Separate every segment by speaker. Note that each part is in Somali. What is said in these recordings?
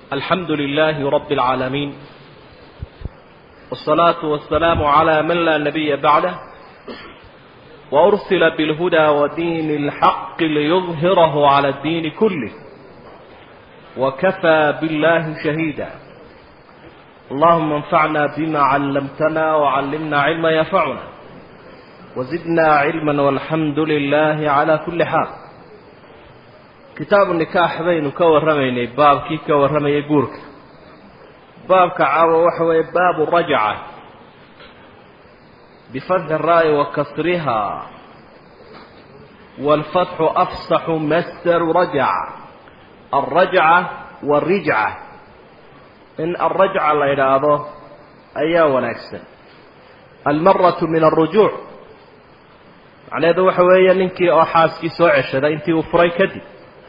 Speaker 1: الحمد لله رب العالمين والصلاة والسلام على من لا نبي بعده وأرسل بالهدى ودين الحق ليظهره على الدين كله وكفى بالله شهيدا اللهم انفعنا بما علمتنا وعلمنا علما ينفعنا وزدنا علما والحمد لله على كل حال kitaabu nikaax baynu ka warramaynay baabkii ka warramayay guurka baabka caawa waxa weeye baabu rajca bifatxi raa'i wa kasriha waalfatxu afsaxu masdaru rajca alrajca waarijca in alrajca la idhaahdo ayaa wanaagsan almaratu min alrujuuc macnaheedu waxa weeye ninkii oo xaaskii soo ceshaday intii uu furay kadib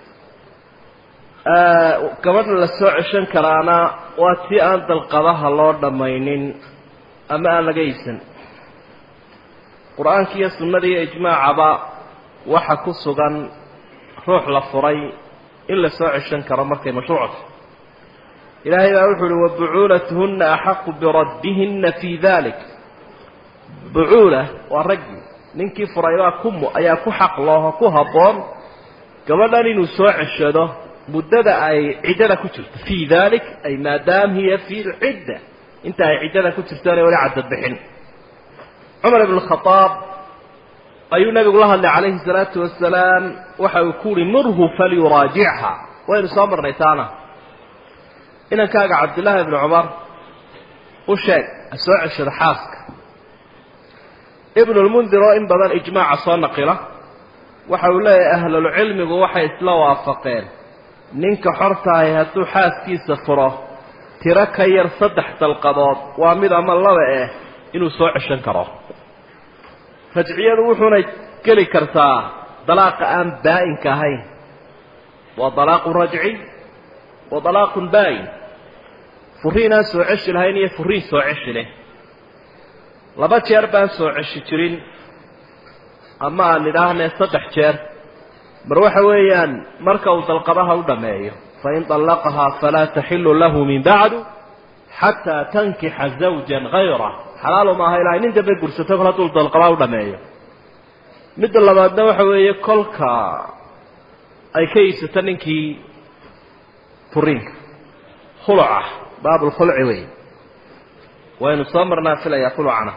Speaker 1: gabadha la soo ceshan karaana waa tii aan dalqadaha loo dhammaynin ama aan laga iibsan qur-aanka iyo sunnada iyo ijmaacaba waxa ku sugan ruux la furay in la soo ceshan karo markay mashruucta ilaahay baa wuxu uhi wabucuulatuhunna axaqu biraddihinna fii dalik bucuula waa raggii ninkii furaybaa ku ayaa ku xaq looho ku habboon gabadhan inuu soo ceshado muddada ay ciddada ku jirto fii dalik ay maadaam hiya fi lcidda inta ay ciddada ku jirto inay wali cadad bixin cumar ibn khadaab ayuu nabigu la hadlay calayhi salaatu wasalaam waxa uu ku uhi murhu falyuraajicha waynu soo marnay taana inankaaga cabdillaahi ibni cumar u sheeg ha soo ceshado xaaska ibnulmundir oo in badan ijmaaca soo naqila waxa uu leeyahay ahlulcilmigu waxay isla waafaqeen ninka xortaahi hadduu xaaskiisa furo tiro ka yar saddex dalqadood waa mid ama laba eh inuu soo ceshan karo rajciyadu wuxuuna geli kartaa dalaaqa aan baa-inka ahayn waa dalaaqun rajci wa dalaaqun baa-in furiin aan soo ceshi lahayn iyo furiin soo ceshi leh laba jeer baan soo ceshi jirin ama aan idhaahnee saddex jeer mar waxa weeyaan marka uu dalqadaha u dhammeeyo fain طallaqahaa falaa taxilu lahu min bacdu xataa tankixa zawjan hayra xalaalu maaha ilaa nin dambe gursato kol hadduu dalqadaha u dhameeyo midda labaadna waxa weeye kolka ay ka iibsato ninkii furiinka khuluca baabulkhulci wey waynu soo marnaa filayaa khulucana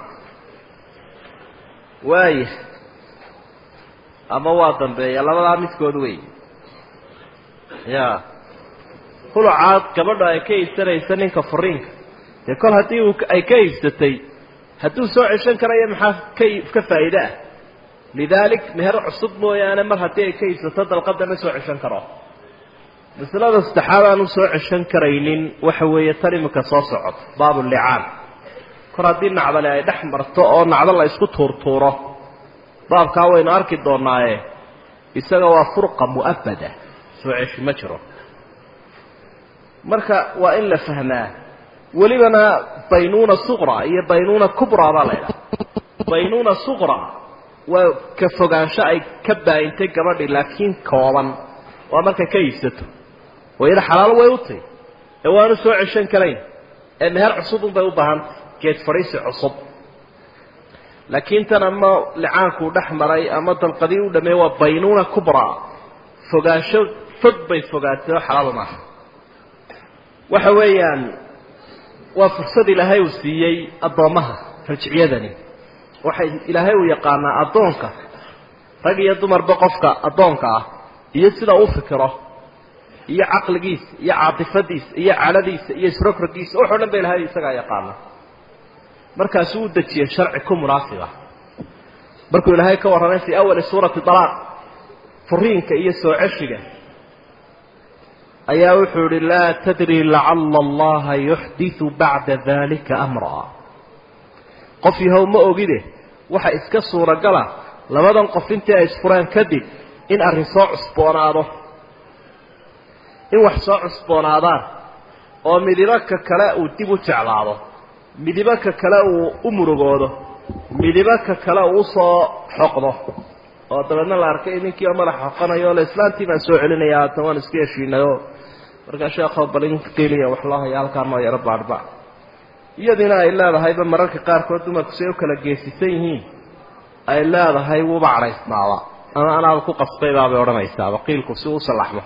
Speaker 1: waaya ama waa dambeeya labadaa midkood wey ya khulucaad gabadha ay ka iibsanaysa ninka furiinka dee kol haddii uu ay ka iibsatay hadduu soo ceshan karayo maxaa ka ka faa'iide ah lidaalik meher cusub mooyaane mar haddii ay ka iibsato dalqada ma soo ceshan karo masalada saddexaad aan u soo ceshan karaynin waxa weeye tan iminka soo socod baabulicaan kor haddii nacdale ay dhex marto oo nacdo la isku tuurtuuro baabkaa waynu arki doonaaye isaga waa furqa mu'abada soo ceshi ma jiro marka waa in la fahmaa welibana baynuuna suqra iyo baynuuna kubra baa la ydhaha baynuuna suqra waa ka fogaansho ay ka baayintay gabadhi laakiin kooban waa markay ka iibsato wayada xalaalo way u tahy ee waanu soo ceshan karayn ee meher cusub unbay u baahantay geed fadhiisi cusub laakiin tan ama licaankuu dhex maray ama dalqadii u dhameey waa baynuuna kubra fogaansho fog bay fogaatay oo xalaal maaha waxa weeyaan waa fursad ilaahay uu siiyey addoommaha rajciyadani waxay ilaahay uu yaqaanaa addoonka rag iyo dumarba qofka addoonka ah iyo sida uu fikiro iyo caqligiisa iyo caatifadiisa iyo caladiisa iyo isrogrogiisa waxo dhan ba ilahay isagaa yaqaana markaasuu u dejiyey sharci ku munaasiba markuu ilaahay ka warramay fii awali suurati dalaaq furiinka iyo soo ceshiga ayaa wuxuu ihi laa tadri lacala allaha yuxdiu bacda dalika amraa qof yahow ma ogide waxa iska suuragala labadan qof intii ay isfureen kadib in arrin soo cusboonaado in wax soo cusboonaadaan oo midibo ka kale uu dib u jeclaado midibo ka kale uu u murugoodo midibo ka kale uu usoo xoqdo oo dabeedna la arkay ninkii oo madax xoqanayo o le islaantii baan soo celinaya haatan waan iska heshiinayoo markaa sheekoo balin qiliya wax loo haya halkaa noo yaro baadhba iyadiina ay leedahayba mararka qaarkood dumarku si ay u kala geesisan yihiin ay leedahay wuuba cadhaysnaaba ama anaaba ku qasbaybaabay odhanaysaaba qiilku si uu salaxmo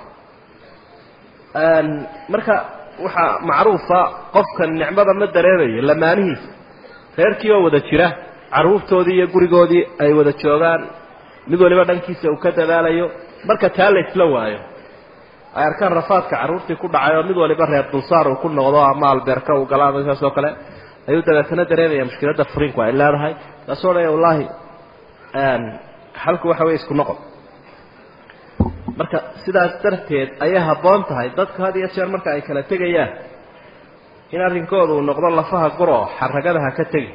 Speaker 1: marka waxaa macruufa qofka nicmada ma dareemayo lamaanihiisa reerkii oo wada jira carruurtoodii iyo gurigoodii ay wada joogaan mid waliba dhankiisa uu ka dadaalayo marka taa la isla waayo ay arkaan rafaadka carruurtii ku dhacay oo mid waliba reer dulsaar uu ku noqdo ama albeerka uu gala ama saas oo kale ayuu dabeetana dareemaya mushkiladda furiinku ay leedahay taasoo dhaya wallaahi xalku waxa weye isku noqon marka sidaas darteed ayay habboon tahay dadku had iyo jeer marka ay kala tegayaan in arrinkooda uu noqdo lafaha gur oo xaragada ha ka tegi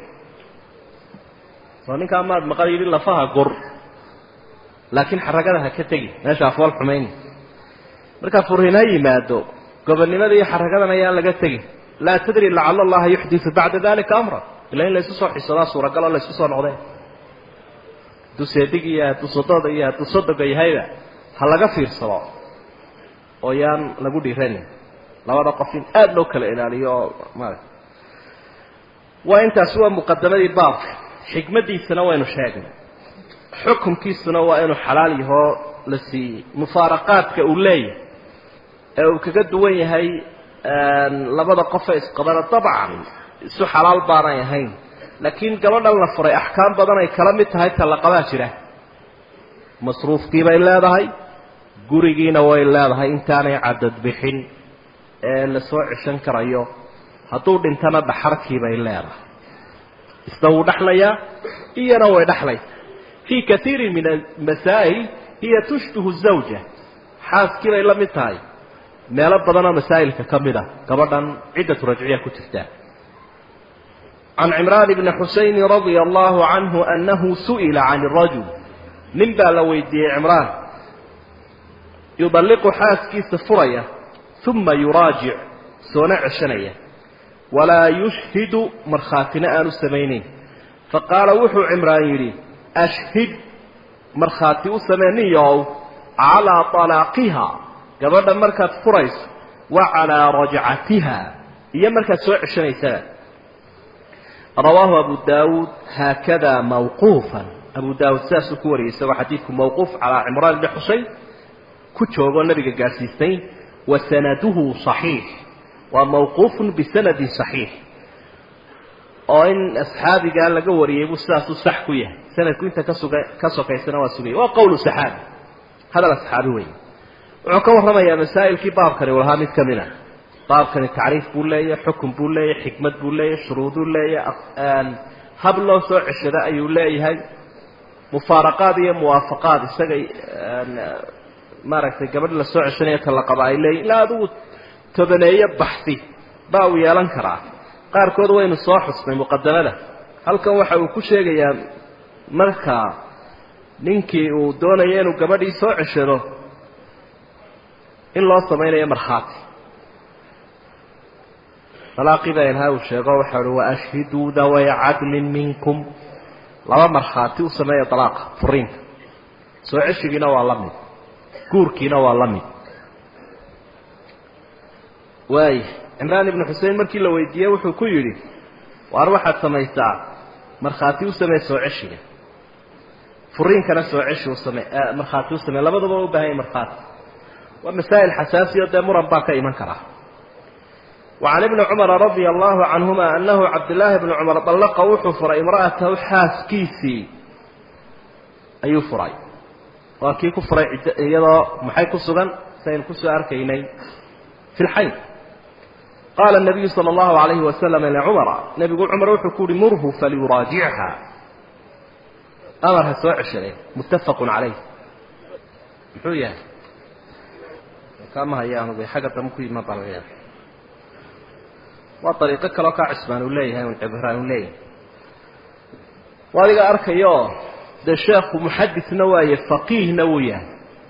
Speaker 1: oo ninkaa maad maqal yidhi lafaha gur laakiin xaragada ha ka tegi meesha afool xumayni markaa furiin ha yimaado gobonnimada iyo xaragadan ayaan laga tegin laa tadri lacala allaha yuxdisu bacda dalika amra ila in laysu soo xisadaa suuragal oo laysu soo noqdeen hadduu seedig iyo hadduu sododa iyo hadduu sodoga yahayba ha laga fiirsado oo yaan lagu dhiiranin labada qof in aada loo kala ilaaliyo oo maarata waa intaasi waa muqadamadii baabka xikmaddiisana waynu sheegnay xukumkiisuna waa inuu xalaal yahoo la siiyey mufaaraqaadka uu leeyahay ee uu kaga duwan yahay labada qofe isqabana dabcan isu xalaal baanay ahayn laakiin gabadhan la furay axkaam badan ay kala mid tahay talaqabaa jira masruufkii bay leedahay gurigiina way leedahay intaanay cadad bixin ee la soo ceshan karayo hadduu dhintana dhaxarkii bay leedahay isna wuu dhexlayaa iyana way dhexlaysa fii kaiirin min amasaa'il hiya tushbihu zawja xaaskii bay la mid tahay meelo badanoo masaa'ilka ka mid a gabadhan ciddatu rajciya ku jirtaa can cimraan bni xusayni radia allahu canhu annahu su'ila can rajul nin baa la weydiiyey cimraan yudalliqu xaaskiisa furaya uma yuraajic soona ceshanaya walaa yushhidu markhaatina aanu samaynayn faqaala wuxuu cimraan yidhi ashhid markhaati u samee ninyow calaa talaaqiha gabadha markaad furayso wa calaa rajcatiha iyo markaad soo ceshanaysana rawaahu abu daawuud haakada mawquufan abu daawuud sidaasuu ku wariyay isagoo xadiidku mawquuf calaa cimraan bni xusayn ku joogoo nabiga gaadhsiisay wa sanaduhu صaxiix waa mawquufun bisanadin صaxiix oo in asxaabigaa laga wariyay buu sidaasuu sax ku yahay sanadku inta kasuga ka sokaysana waa sugaya waa qowlu saxaabi hadal asxaabi wey wuxuu ka warramayaa masaa'ilkii baabkani uu lahaa mid ka mid a baabkani tacriif buu leeyahay xukun buu leeyahay xikmad buu leeyahay shuruuduu leeyahay hab loo soo ceshado ayuu leeyahay mufaaraqaad iyo muwaafaqaad isaga maaragtay gabadh la soo ceshanaya talaqaba ay leeyihin ilaa adigu tobaneeyo baxsi baa uu yeelan karaa qaarkood waynu soo xusnay muqadamada halkan waxa uu ku sheegayaa markaa ninkii uu doonayo inuu gabadhii soo ceshado in loo samaynayo markhaati dalaaqii baa ilhaa uu sheego waxa uhi waashhiduu daway cadlin minkum laba markhaati u sameeya dalaaqa furiinka soo ceshigiina waa la mid guurkiina waa la mid waaya cimraan ibnu xusein markii la weydiiyey wuxuu ku yidhi waar waxaad samaysaa markhaati u samee soo ceshiga furiinkana soo ceshi u same markhaati u samee labadaba waa u baahanya markhaati waa masaa'il xasaasiyo dee muran baa ka iman karaa وعن ابن عمر رضي الله عنهما أنه عبد الله بن عمر طلق وحفر امرأته حاسكيسي أي فري وكي كفر يضا محي كسغا سين كسو أركيني في الحي قال النبي صلى الله عليه وسلم لعمر نبي يقول عمر وحكول مره فليراجعها أمرها سواء عشرين متفق عليه محوية كما هي أنا حاجة ممكن ما طلعها waa dariiqo kaloo kaa cismaan uu leeyahay un cibraan uu leeyahay waa adiga arkayo dee sheekhu muxadisna waaye faqiihna wuu yahay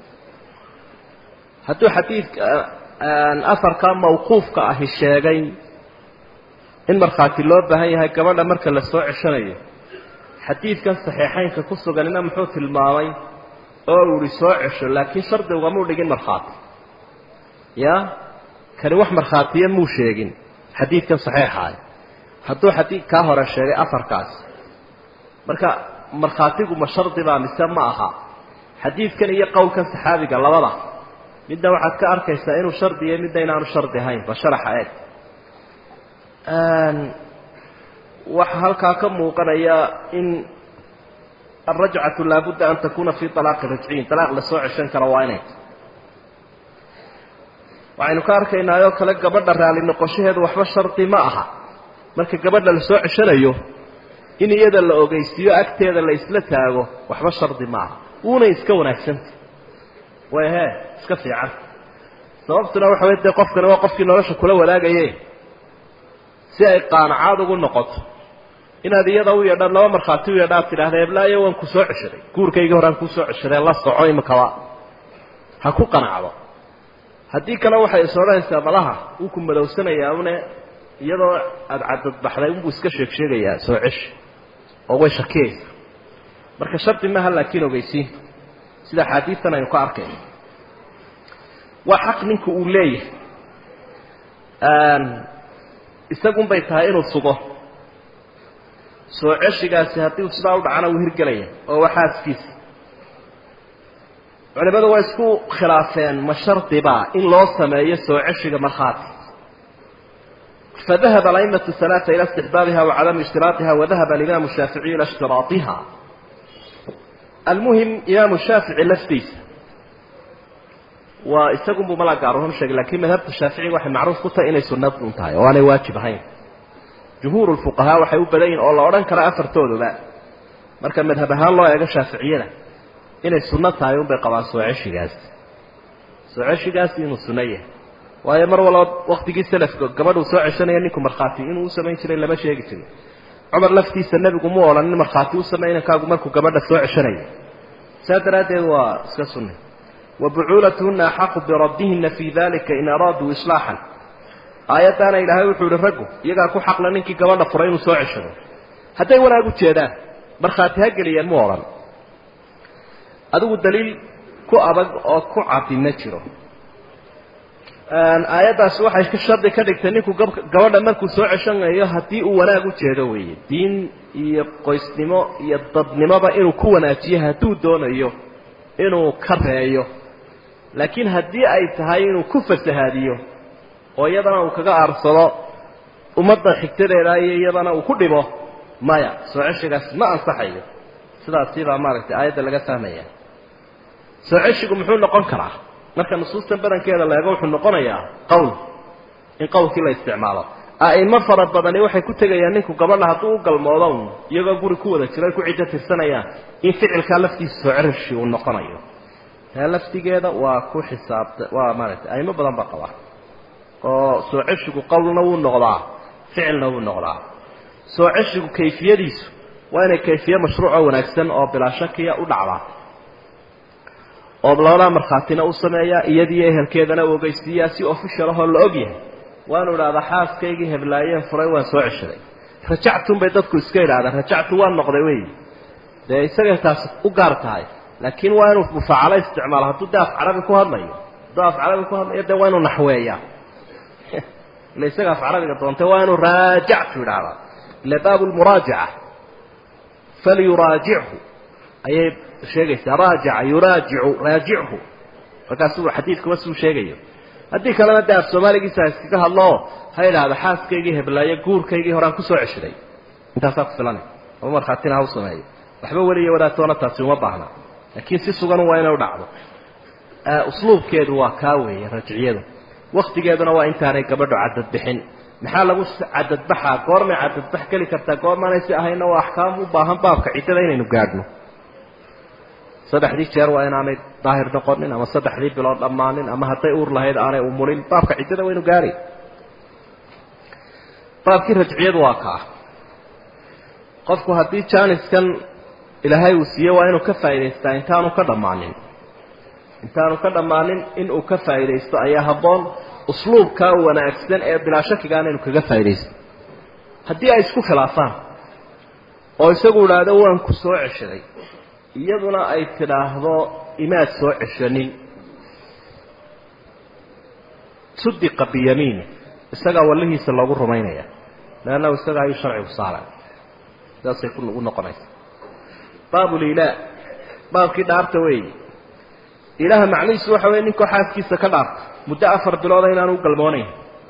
Speaker 1: hadduu xadiidka afarkaa mawquufka ahi sheegay in markhaati loo baahan yahay gabadha marka la soo ceshanayo xadiidkan saxiixaynka ku suganina muxuu tilmaamay oo uu ihi soo cesho laakiin shardi ugamau dhigin markhaati ya kani wax markhaatiya muu sheegin xadiidkan saxiixaah hadduu xadiid kaa hore sheegay afarkaas marka markhaatigu ma shardi baa mise ma aha xadiidkan iyo qowlkan saxaabiga labada midna waxaad ka arkaysaa inuu shardi yahay midna inaanu shardi ahayn ba sharaxa eeg waxaa halkaa ka muuqanaya in alrajcatu laabudda an takuna fi alaaqi rajciyin alaaq lasoo ceshan karo waa inay waxaynu ka arkaynaa oo kale gabadha raali noqoshaheedu waxba shardi ma aha marka gabadha lasoo ceshanayo in iyada la ogeysiiyo agteeda la isla taago waxba shardi ma aha wuuna iska wanaagsanta way he iska fiican sababtuna waxa wey dee qofkani waa qofkii nolosha kula wadaagaye si ay qaanacaad ugu noqoto inaad iyada u yeedhaan laba markhaati u yeedha ad tidhahda eblaayo waan ku soo ceshaday guurkaygii horaan kusoo ceshaday la soco imikaba ha ku qanacdo haddii kale waxay is odhanaysaa malaha wuu ku madowsanayaa une iyadoo aada cadadbaxday unbuu iska sheeg sheegayaa soo ceshi oo way shakiyaysa marka shardi maaha laakiin ogeysiinta sida axaadiistan aynu ka arkayno waa xaq ninku uu leeyahay isagun bay tahay inuu sugo soo ceshigaasi haddii uu sidaa u dhacana wuu hirgelaya oo waa xaaskiisa culimadu waa isku khilaafeen ma shardibaa in loo sameeyo soo ceshiga markhaati fadahaba alaimatu halaaa ila istixbaabiha wa cadami ishtiraaiha wadahaba alimaamu shaaficiyu ila ishtiraaiha almuhim imaamu shaafici laftiisa waa isagunbuu malaa gaaruhun sheegay lakiin madhabta shaaficiga waxay macruuf ku tahay inay sunad un tahay oo aanay waajib ahayn jumhuur lfuqahaa waxay u badan yihin oo la odhan kara afartooduba marka madhab ahaan loo eego shaaficiyada inay sunno tahay unbay qabaan soo ceshigaasi soo ceshigaasi inuu sunno yahay waayo mar walba waktigii selafka gabadhuu soo ceshanaya ninku markhaati inuu u samayn jiray lama sheegi jirin cumar laftiisa nebigu mu odhanin markhaati u samey inankaagu markuu gabadha soo ceshanayo saa daraaddeed waa iska sunna wa bucuulatuhuna axaqu biraddihina fii dalika in araaduu islaaxan aayaddaana ilaahay wuxuu ihi raggu iyagaa ku xaqla ninkii gabadha furay inuu soo ceshado hadday wanaag u jeedaan markhaati ha geliyeen mu odhan adigu daliil ku adag oo ku cadi ma jiro aayaddaasi waxay ka shardi ka dhigtay ninku gabadha markuu soo ceshanayo haddii uu wanaag u jeedo weeye diin iyo qoysnimo iyo dadnimoba inuu ku wanaajiyo hadduu doonayo inuu ka reeyo laakiin haddii ay tahay inuu ku fasahaadiyo oo iyadana uu kaga aarsado ummadda xigtadeeda iyo iyadana uu ku dhibo maya soo ceshigaas ma ansaxayo sidaasi baa maaragtay aayadda laga fahmaya soo ceshigu muxuu noqon karaa marka nusuustan badankeeda la eego wuxuu noqonayaa qowl in qowlkii la isticmaalo a'imo fara badani waxay ku tegayaan ninku gabadha hadduu u galmoodo un iyagoo guri ku wada jiro ay ku ciddo tirsanayaan in ficilkaa laftiisa soo ceshi uu noqonayo taa laftigeeda waa ku xisaabta waa maaragtay a'imo badan baa qabaa oo soo ceshigu qowlna wuu noqdaa ficilna wuu noqdaa soo ceshigu kayfiyadiisu waa inay kayfiye mashruucoo wanaagsan oo bilaa shakiya u dhacdaa oo labadaa markhaatina u sameeyaa iyadiiyo ehelkeedana u ogeysiiyaa si official ahoo la og yahay waanu idhahdaa xaaskaygii heblaayeen furay waan soo ceshaday rajactun bay dadku iska idhahdaan rajactu waan noqday wey dee isagay taasi u gaar tahay laakiin waa inuu mufaacalo isticmaalo hadduu dee af carabi ku hadlayo hadduu af carabi ku hadlayo dee waa inuu naxweeyaa ila isaga af carabiga doontay waa inuu raajactu idhahdaa ila baabu lmuraajaca falyuraajichu ayay sheegaysaa raajaca yuraajicu raajichu markaasuu xadiidkuba suu sheegayo haddii kalena dee af soomaaligiisa ha iskaga hadloo ha idhaahda xaaskaygii heblaayo guurkaygii horaan kusoo ceshaday intaasaa ku filanay ama markhaatina ha u sameeyo waxba weliya wadaatoona taasi uma baahna laakiin si sugan waa inay u dhacdo usluubkeedu waa kaa weeye rajciyadu waktigeeduna waa intaanay gabadho cadadbixin maxaa lagu cadadbaxaa goormay cadadbax geli kartaa goormaanay si ahayna waa axkaam u baahan baabka ciddada inaynu gaadhno saddexdii jeer waa inaanay daahir noqonin ama saddexdii bilood dhammaanin ama hadday uur lahayd aanay umulin baabka ciddada waynu gaari baabkii rajciyadu waa kaa qofku haddii jaaniskan ilaahay uu siiye waa inuu ka faa'idaystaa intaanu ka dhammaanin intaanu ka dhammaanin inuu ka faa'iidaysto ayaa habboon usluubkaa wanaagsan ee bilaa shakigaana inu kaga faa'iidaysto haddii ay isku khilaafaan oo isagu idhaahdo waan ku soo ceshaday iyaduna ay tidhaahdo imaad soo ceshanin sudiqa biyamiini isagaa wallihiisa loogu rumaynaya leannahu isaga ayuu sharcigu saaray sidaasay u noqonaysa baabulilaa baabkii dhaarta weeyi ilaaha macnihiisu waxa weye ninkoo xaaskiisa ka dhaarta muddo afar bilooda inaanu u galmoonayn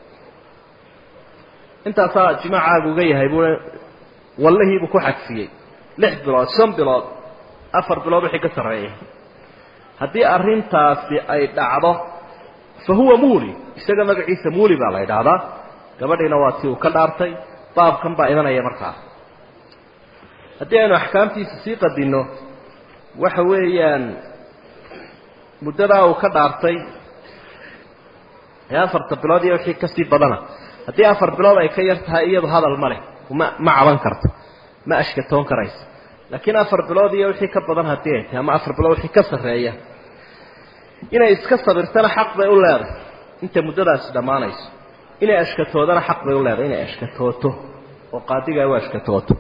Speaker 1: intaasaa jimaacaagu uga yahay buu wallihiibuu ku xadfiyey lix bilood shan bilood afar bilood wixii ka sarreeya haddii arrintaasi ay dhacdo fa huwa muuli isaga magaciisa muuli baa la yidhaahdaa gabadhiina waa tii uu ka dhaartay baabkan baa imanaya markaa haddii aynu axkaamtiisa sii qadinno waxa weeyaan muddadaa uu ka dhaartay ee afarta bilood iyo wixii kasii badana haddii afar bilood ay ka yar tahay iyadu hadal ma leh ma ma caban karto ma ashkatoon karayso laakiin afar bilood iyo wixii ka badan haddii ay tahay ama afar bilood wixii ka sarreeya inay iska sabirtana xaq bay u leedahay inta muddadaasi dhammaanayso inay ashkatoodana xaq bay u leedahay inay ashkatooto oo qaadigaa u ashkatooto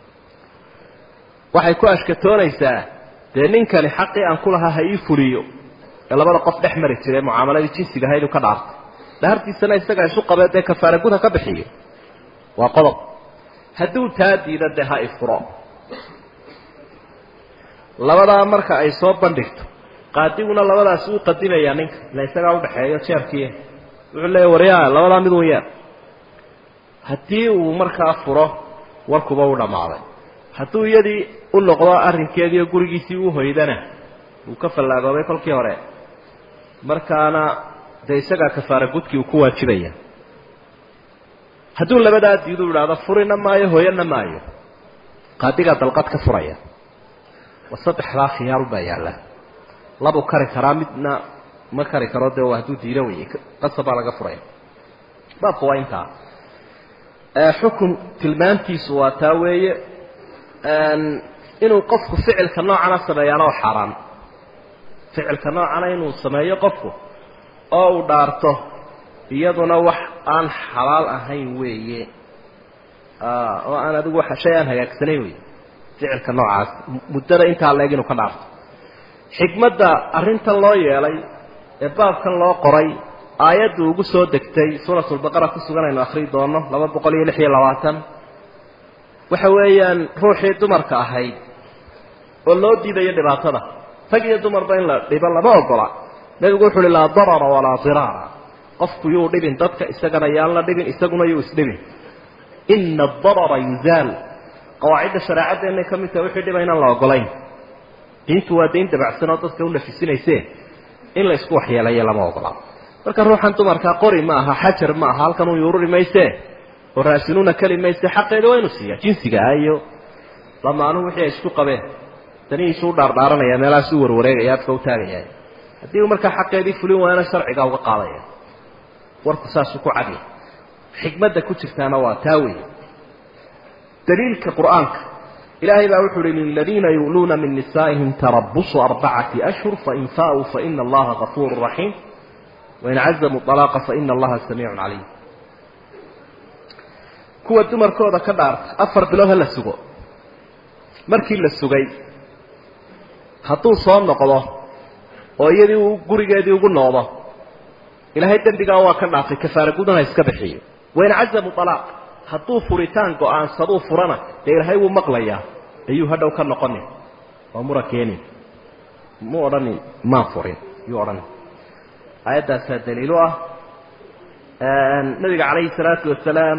Speaker 1: waxay ku ashkatoonaysaa dee ninkani xaqii aan ku lahaa ha ii fuliyo ee labada qof dhex mari jiray mucaamaladii jinsiga ahayd uu ka dhaartay dhaartiisana isagaa isu qabee dee kafaara gud ha ka bixiyo waa qodob hadduu taa diida dee ha ifuro labadaa marka ay soo bandhigto qaadiguna labadaasi uu qadimayaa ninka ila isagaa udhaxeeyo jeerkii wuxuu leeya waryaa labadaa mid un yeer haddii uu markaa furo warkuba u dhammaaday hadduu iyadii u noqdo arrinkeediiyo gurigiisii u hoydana wuu ka fallaagoobay kolkii hore markaana dee isagaa kafaara gudkii uu ku waajibaya hadduu labadaa diidu idhaahdo furina maayo hooyana maayo qaadigaa dalqad ka furaya wa saddexdaa khiyaar baa yaalla labuu kari karaa midna ma kari karo dee hadduu diido wey qasab baa laga furaya baabku waa intaa xukun tilmaantiisu waa taa weeye inuu qofku ficilka noocana sameeyaana oo xaaraan ficilka noocana inuu sameeyo qofku oo uu dhaarto iyaduna wax aan xalaal ahayn weeye oo aan adigu shay aan hagaagsanayn wey ficilka noocaas muddada intaa leeg inuu ka dhaarto xikmadda arrintan loo yeelay ee baabkan loo qoray aayaddu ugu soo degtay suuratulbaqara ku sugan aynu akhrii doono laba boqol iyo lix iyo labaatan waxa weeyaan ruuxii dumarka ahayd oo loo diidayo dhibaatada rag iyo dumarba in la dhibo lama ogola nebigu wuxu uhi laa darara walaa diraara qofku yuu dhibin dadka isagana yaan la dhibin isaguna yuu isdhibin ina adarara yuzaal qawaacidda shareecaddeenay ka mid tahay wixii dhiba inaan la ogolayn diintu waa dayn dabacsan oo dadka u nafisinayse in la isku waxyeelayo lama ogola marka ruuxan dumarkaa qori ma aha xajar ma aha halkan uu yuururi mayse oo raasinuuna keli mayse xaqeeda waa inu siiya jinsiga ah iyo lamaanuhu wixii ay isku qabeen danihiisu u dhaardhaaranaya meelahaas u warwareegaya afka u taagaya haddii uu markaa xaqeedii fulin waayana sharcigaa uga qaadaya warku saasuu ku cadya xikmadda ku jirtaana waa taa wey daliilka qur'aanka ilaahay baa wuxu uhi liladiina yu'luuna min nisaa'ihim tarabusu arbacati ashhur fain faauu faina allaha gafuuru raxiim wain cazamuu alaaqa faina allaha samiicun caliim kuwa dumarkooda ka dhaarta afar bilood ha la sugo markii la sugay hadduu soo noqdo oo iyadii uu gurigeedii ugu noqdo ilaahay dembigaa waa ka dhaafay kafaara gudana iska bixiyo wain cazamuu alaaq hadduu furitaan go-aansaduu furana dee ilaahay wuu maqlayaa ayuu hadhow ka noqonin waa mura keenin mu odhanin maan furin yuu odhanin aayaddaasaa daliilu ah nabiga calayhi salaatu wasalaam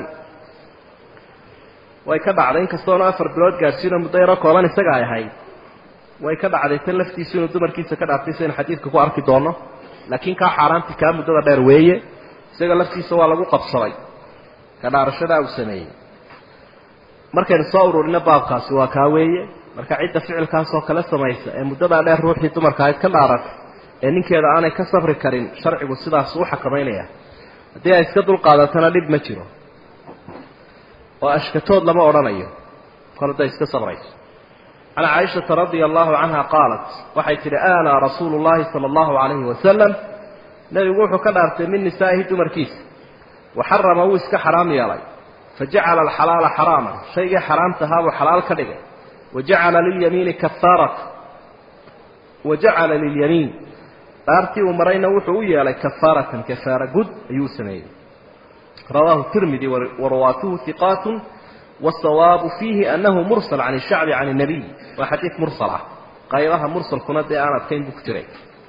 Speaker 1: way ka dhacday inkastoona afar bilood gaadhsiino muddo yaro kooban isaga ay ahayd way ka dhacday tan laftiisu inuu dumarkiisa ka dhaartay saynu xadiidka ku arki doono laakiin kaa xaaraanti kaa muddada dheer weeye isaga laftiisa waa lagu qabsaday ka dhaarashadaa uu sameeyey markaynu soo ururino baabkaasi waa kaa weeye marka cidda ficilkaasoo kale samaysa ee muddadaa dheer ruuxii dumarka ahayd ka dhaaratay ee ninkeeda aanay ka safri karin sharcigu sidaas u xakamaynaya haddii ay iska dulqaadatana dhib ma jiro oo ashkatood lama odhanayo kol hadday iska sabrayso can caaishata radia allahu canha qaalat waxay tidhi aanaa rasuulu llahi sala allahu calayhi wasalam nebigu wuxuu ka dhaartay min nisaa'ihi dumarkiisa waxarama wuu iska xaraam yeelay fajacala alxalaala xaraaman shaygii xaraamtahaa buu xalaal ka dhigay wajacala lilyamiini kafaarata wajacala lilyamiin dhaartii uu marayna wuxuu u yeelay kafaaratan kafaara gud ayuu u sameeyey rawaahu tirmidi warawaatuhu hiqaat wasawaabu fiihi anahu mursal can shacbi can الnabiy waa xadiid mursal ah qaybaha mursalkuna dee aan adkayn buu ku jiray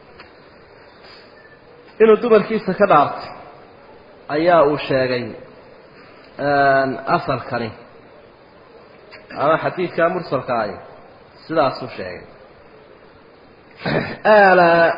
Speaker 1: inuu dumarkiisa ka dhaartay ayaa uu sheegay asalkani ama xadiidkaa mursalka ahi sidaasuu sheegay alaa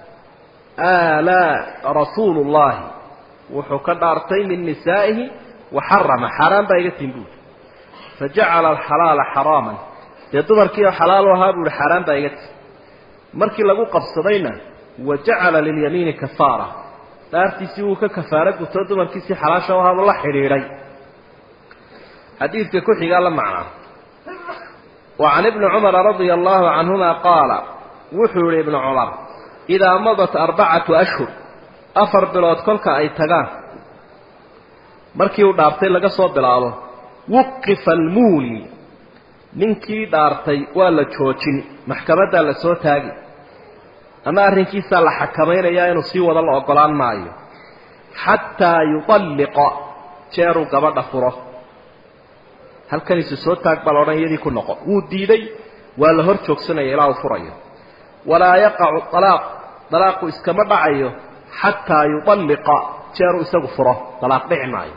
Speaker 1: alaa rasuulu llahi wuxuu ka dhaartay min nisaa'ihi waxarama xaaraan baa iga tin buuri fajacala alxalaala xaraaman dee dumarkii oo xalaal u ahaa buu ihi xaaraan baa iga tin markii lagu qabsadayna wa jacala lilyamiini kafaara dhaartiisii wuu ka kafaaro gutoo dumarkiisii xalaasha u ahaabuu la xidhiidhay xadiidka ku xigaa la macnaa wa can ibni cumara radia allahu canhuma qaala wuxuu yihi ibnu cumar idaa madat arbacatu ashhur afar bilood kolka ay tagaan markii uu dhaartay laga soo bilaabo wuqifa almuuli ninkii dhaartay waa la joojin maxkamaddaa la soo taagi ama arrinkiisaa la xakamaynayaa inuu sii wado la ogolaan maayo xataa yutalliqa jeeruu gabadha furo halkaniisu soo taag baa la odhan iyadii ku noqo wuu diiday waa la hor joogsanaya ilaa uu furayo walaa yaqacu alaaq dalaaqu iskama dhacayo xataa yualliqa jeeruu isagu furo dalaaq dhici maayo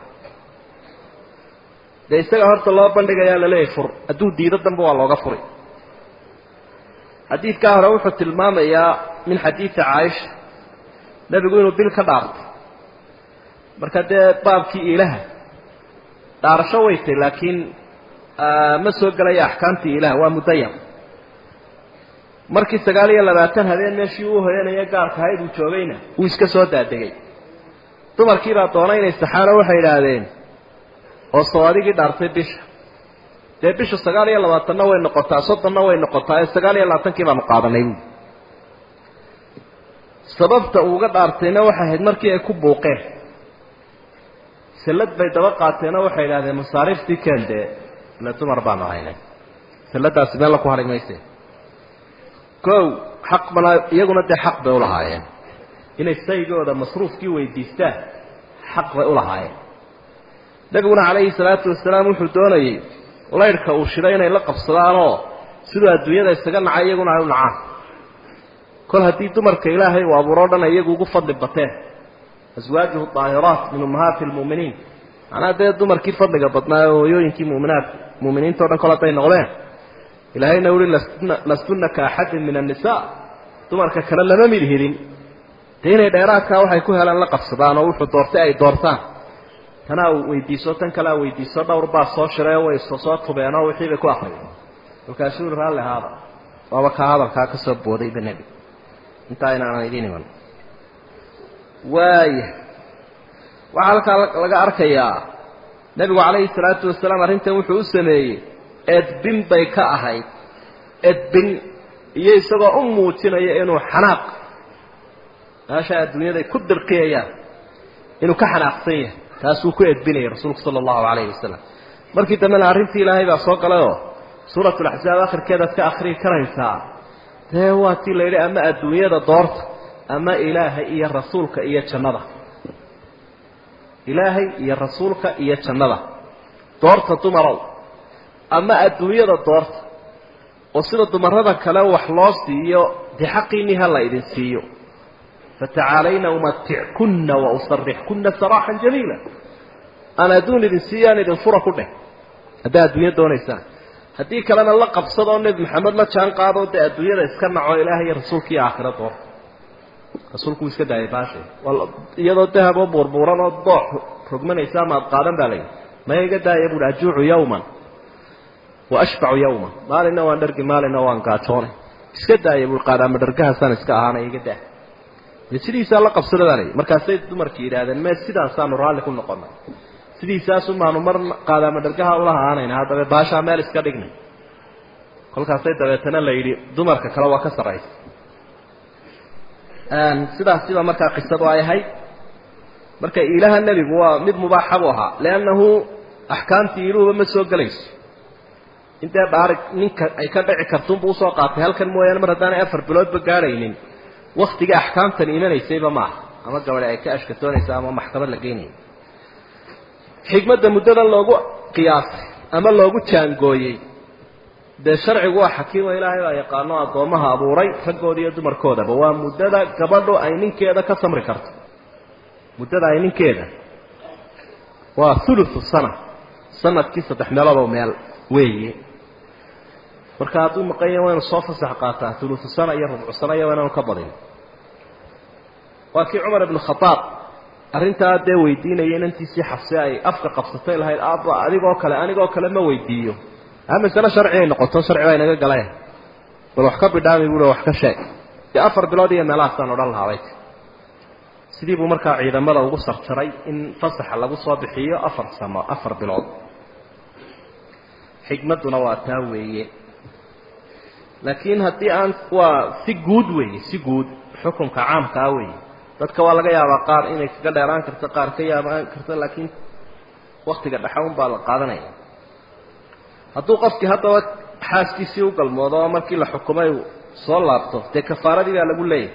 Speaker 1: dee isaga horta loo bandhigayaa laleeyahay fur hadduu diido dambe waa looga furi xadiidkaa hore wuxuu tilmaamayaa min xadiidi caaisha nebigu inuu bil ka dhaartay marka dee baabkii ilaha dhaarasho way tay laakiin ma soo gelaya axkaamtii ilaah waa mudayam markii sagaal iyo labaatan habeen meeshii uu hoyanaya gaarka ahayd uu joogayna wuu iska soo daadegay dumarkiibaa doonay inay saxaano waxay idhaahdeen oo soo adigii dhaartay bisha dee bishu sagaal iyo labaatanna way noqotaa soddonna way noqotaa ee sagaal iyo labaatankii baanu qaadanay buui sababta uuga dhaartayna waxay ahayd markii ay ku buuqeen sallad bay daba qaateenoo waxay idhahdeen masaariiftii keen dee ile dumar baanu haynay salladaasi meella ku hadhi mayse kow xaq bana iyaguna dee xaq bay ulahaayeen inay saygooda masruufkii weydiistaan xaq bay ulahaayeen nebiguna calayhi salaatu wasalaam wuxuu doonayey laydhka uu shiday inay la qabsadaanoo siduu adduunyada isaga nacay iyaguna ay u nacaan kol haddii dumarka ilaahay uu abuuroo dhan ay iyagu ugu fadli bateen aswaajuhu daahiraat min ummahaati lmu'miniin macnaha dee dumarkii fadliga badnaa ee hooyooyinkii muminaat mu'miniinta o dhan kol hadday noqdeen ilaahayna uhi lastunna ka axadin min annisaa dumarka kale lama mid hidin dee inay dheeraadkaa waxay ku helaan la qabsadaan oo wuxuu doortay ay doortaan tanaa uu weydiiso tan kalea weydiiso dhowr baa soo shirayoo way soo tubeenoo wixii bay ku akriyeen markaasuu ui raalli haada waaba kaa hadalkaa ka soo boodayba nebi intaa inaanan idiin iman waaya waxaa halkaa laga arkayaa nebigu calayhi salaatu wasalaam arrintan wuxuu u sameeyey edbin bay ka ahayd edbin iyo isagoo u muujinaya inuu xanaaq meesha adduunyaday ku dirqiyayaan inuu ka xanaaqsan yahay taasuu ku edbinayay rasuulku sala allahu calayhi wasalam markii dambena arrintii ilaahay baa soo galayoo suuratulaxsaab akhirkeedaad ka akhriyi karaysaa dee waa tii la yidhi ama adduunyada doorta ama ilaahay iyo rasuulka iyo jannada ilaahay iyo rasuulka iyo jannada doorta dumarow ama adduunyada doorta oo sida dumarada kale wax loo siiyo dee xaqiinii ha la idin siiyo fatacaalayna umatickunna wa usarixkunna saraaxan jamiila aan adduun idin siiyo aan idin fura ku dheh haddaa adduunyo doonaysaan haddii kalena la qabsadoo nebi maxamed la jaan qaado dee adduunyada iska naco ilaahay iyo rasuulka iyo aakhira doorta rasuulku wuu iska daayay baashay iyadoo dahab oo buurbuuran oo doox rogmanaysa amaad qaadan baa layidhi maya iga daaya buuhi ajuucu yawman wa ashbacu yawman maalinna waan dhargi maalinna waan gaajoonay iska daaya buui qaadaama dhargahaasaan iska ahaanay iga daa dee sidiisaa la qabsadadaanay markaasay dumarkii yidhaahdeen mee sidaasaanu raalli ku noqonay sidiisaasumaanu mar qaadaama dhargaha ula ahaanayna haddaba baashaa meel iska dhignay kolkaasay dabeetana la yidhi dumarka kale waa ka sarraysa sidaasiba markaa qisadu ay ahayd marka ilaha nebigu waa mid mubaaxa buu ahaa liannahu axkaamtii iluhuba ma soo gelayso intee dhaarig ninka ay ka dhici kartuunbu usoo qaatay halkan mooyaane mar haddaanay afar biloodba gaadhaynin waktiga axkaamtan imanaysayba maaha ama gabadhi ay ka ashkatoonaysa ama maxkamad la geynayo xikmadda muddadan loogu qiyaasay ama loogu jaangooyey dee sharcigu waa xakiimo ilaahay baa yaqaano addoommaha abuuray raggooda iyo dumarkoodaba waa muddada gabadhu ay ninkeeda ka samri karto muddada ay ninkeeda waa thuluthu sana sanadkii saddex meeloodoo meel weeye marka hadduu maqanya waynu soo fasax qaataa thuluthu sana iyo rubcu sana iyo waynaanu ka badin waa kii cumar ibnu khadaab arrintaa dee weydiinaya inantiisii xabse ay afka qabsatay lahayd aabba adigoo kale anigoo kale ma weydiiyo a masale sharci ay noqoto sharci baa inaga galeen bal wax ka bidhaami bui wax ka sheeg dee afar bilood iyo meelahaasaan odhan lahaabay sidii buu markaa ciidamada ugu sarjaray in fasaxa lagu soo bixiyo afar samo afar bilood xikmadduna waa taa weeye laakiin haddii aan waa si guud weeye si guud xukunka caamkaa weeye dadka waa laga yaabaa qaar inay kaga dheeraan karto qaar ka yaabaan karto laakiin waktiga dhexa un baa la qaadanaya hadduu qofkii haddaba xaaskiisii u galmoodo oo markii la xukumay uu soo laabto dee kafaaradii baa lagu leeyahay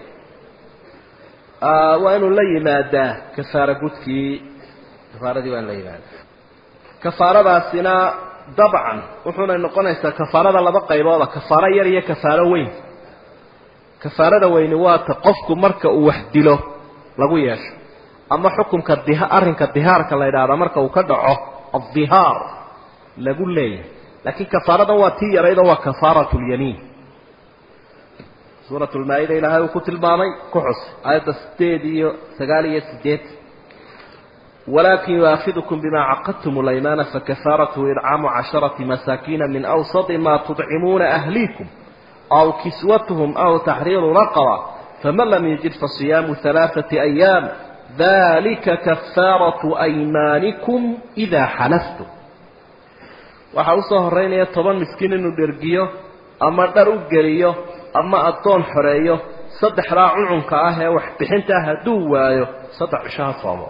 Speaker 1: waa inuu la yimaadaa kafaara gudkii kafaaradii waa in la yimaadaa kafaaradaasina dabcan wuxuunay noqonaysaa kafaarada laba qaybooda kafaaro yar iyo kafaaro weyn kafaarada weyni waa ta qofku marka uu wax dilo lagu yeesho ama xukunka diha arrinka dihaarka la yidhaahda marka uu ka dhaco addihaar lagu leeyahay laakiin kafaaradan waa tii yaraydoo waa kafaaratu lyamiin suurat lmaa-ida ilaahay uu ku tilmaamay ku xus aayadda sideed iyo sagaal iyo sideed walakin yuaakidukum bima caqadtum laymaana fakafaaratuhu idcaamu casharati masaakiina min awsadi ma tudcimuuna ahliikum aw kiswatuhum aw taxriiru raqaba faman lam yajid fasiyaamu halaaثati ayaam dalika kafaaratu aymaanikum idaa xalaftum waxaa usoo horeynaya toban miskiin inuu dhergiyo ama dhar u geliyo ama addoon xoreeyo saddexdaa cuncunka ah ee waxbixinta ah hadduu waayo saddex cisho ha soomo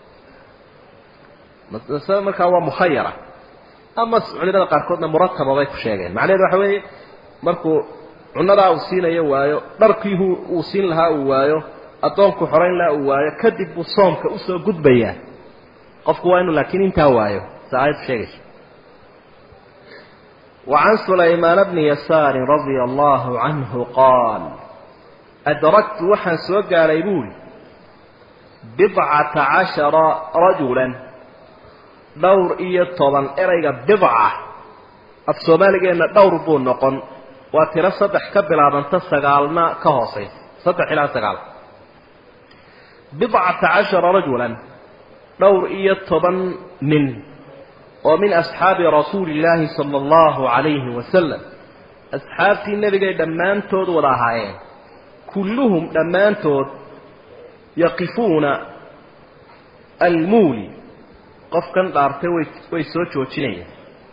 Speaker 1: masale markaa waa mukhayara ama culimada qaarkoodna murataba bay ku sheegeen macnaheedu waxa weeye markuu cunadaa uu siinayo waayo dharkii uu siin lahaa uu waayo addoonku xorayn lahaa uu waayo kadib buu soomka usoo gudbayaa qofku waa inuu laakiin intaa waayo sa aayaddu sheegayso وعن سليمان بن يسار رضي الله عنه قال أدركت وحن سوقا ليبول بضعة عشر رجلا دور إيا طبعا إريق بضعة الصومالي إن دور بون نقن وترى صدح كبلا من تسقالنا كهوصي صدح إلى سقال بضعة عشر رجلا دور إيا طبعا من ومن أصحاب رسول الله صلى الله عليه وسلم أصحابتي النبي دمان تود وراهاين كلهم دمان تود يقفون المولي قفكا دارتي ويسوچ وچنية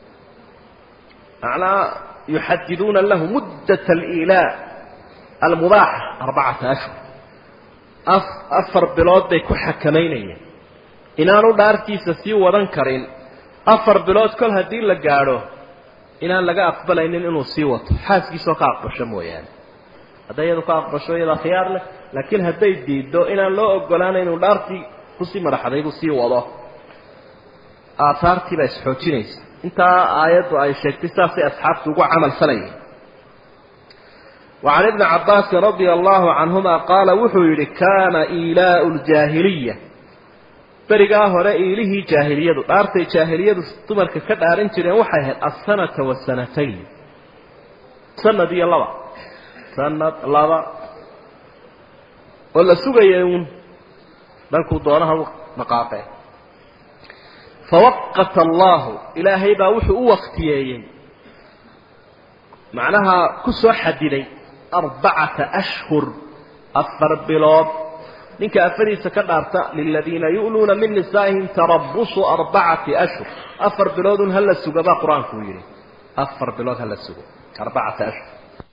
Speaker 1: معنى يحددون له مدة الإيلاء المباح أربعة أشهر أفر بلاد بيكو حكمينية إنانو دارتي سسي ودن كرين afar bilood kol haddii la gaadho inaan laga aqbalaynin inuu sii wato xaaskiisoo ka aqbasho mooyaane hadday iyadu ka aqbasho iyadaa khiyaar leh laakiin hadday diiddo inaan loo ogolaana inuu dhaartii kusii madaxadaygu sii wado aataartii baa isxoojinaysa intaa aayaddu ay sheegtay saasay asxaabtu ugu camal falayeen وعن ابن عباس رضي الله عنهما قال وحير كان إيلاء الجاهلية berigaa hore iilihii jaahiliyadu dhaartay jaahiliyadu dumarka ka dhaaran jireen waxay ahayd asanata wasanatayn sanad iyo laba sanad laba oo la sugaya uun dalkuu doonaha u dhaqaaqee fawaqata allahu ilaahay baa wuxuu u waktiyeeyey macnaha ku soo xadiday arbacata ashhur afar bilood ninka afadiisa ka dhaarta liladiina yu'luuna min nisaa'ihim tarabusu arbacati ashhur afar biloodun hala suga baa qur-aanku uu yidhi afar bilood hala sugo arbacata ashhur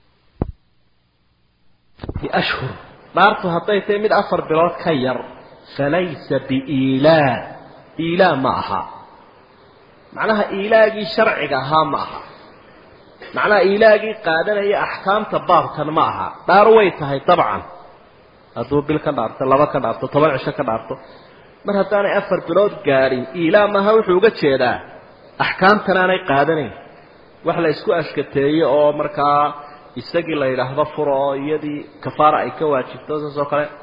Speaker 1: ashhur dhaartu hadday tahay mid afar bilood ka yar falaysa biiilaa iilaa ma aha macnaha iilaagii sharciga ahaa ma aha macnaha iilaagii qaadanaya axkaamta baabkan ma aha dhaar way tahay dabcan hadduu bil ka dhaarto laba ka dhaarto toban cisho ka dhaarto mar haddaanay afar bilood gaadhin iilaa maha wuxuu uga jeedaa axkaamtan aanay qaadanayn wax la isku ashkateeyo oo markaa isagii la yidhaahdo furo oo iyadii kafaara ay ka waajibto saas oo kale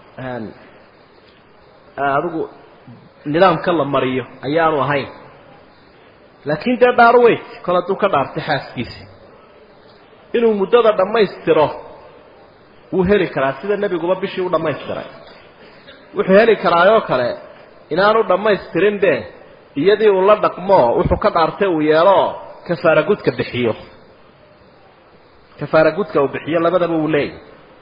Speaker 1: adigu nidaamka la mariyo ayaanu ahayn laakiin dee dhaar weyd kol hadduu ka dhaartay xaaskiisi inuu muddada dhammaystiro wuu heli karaa sida nebiguba bishii u dhammaystiray wuxuu heli karaayoo kale inaanu dhammaystirinbe iyadii uu la dhaqmo wuxuu ka dhaartay uu yeeloo kafaara gudka bixiyo kafaara gudka uu bixiyo labadaba uu leeyahy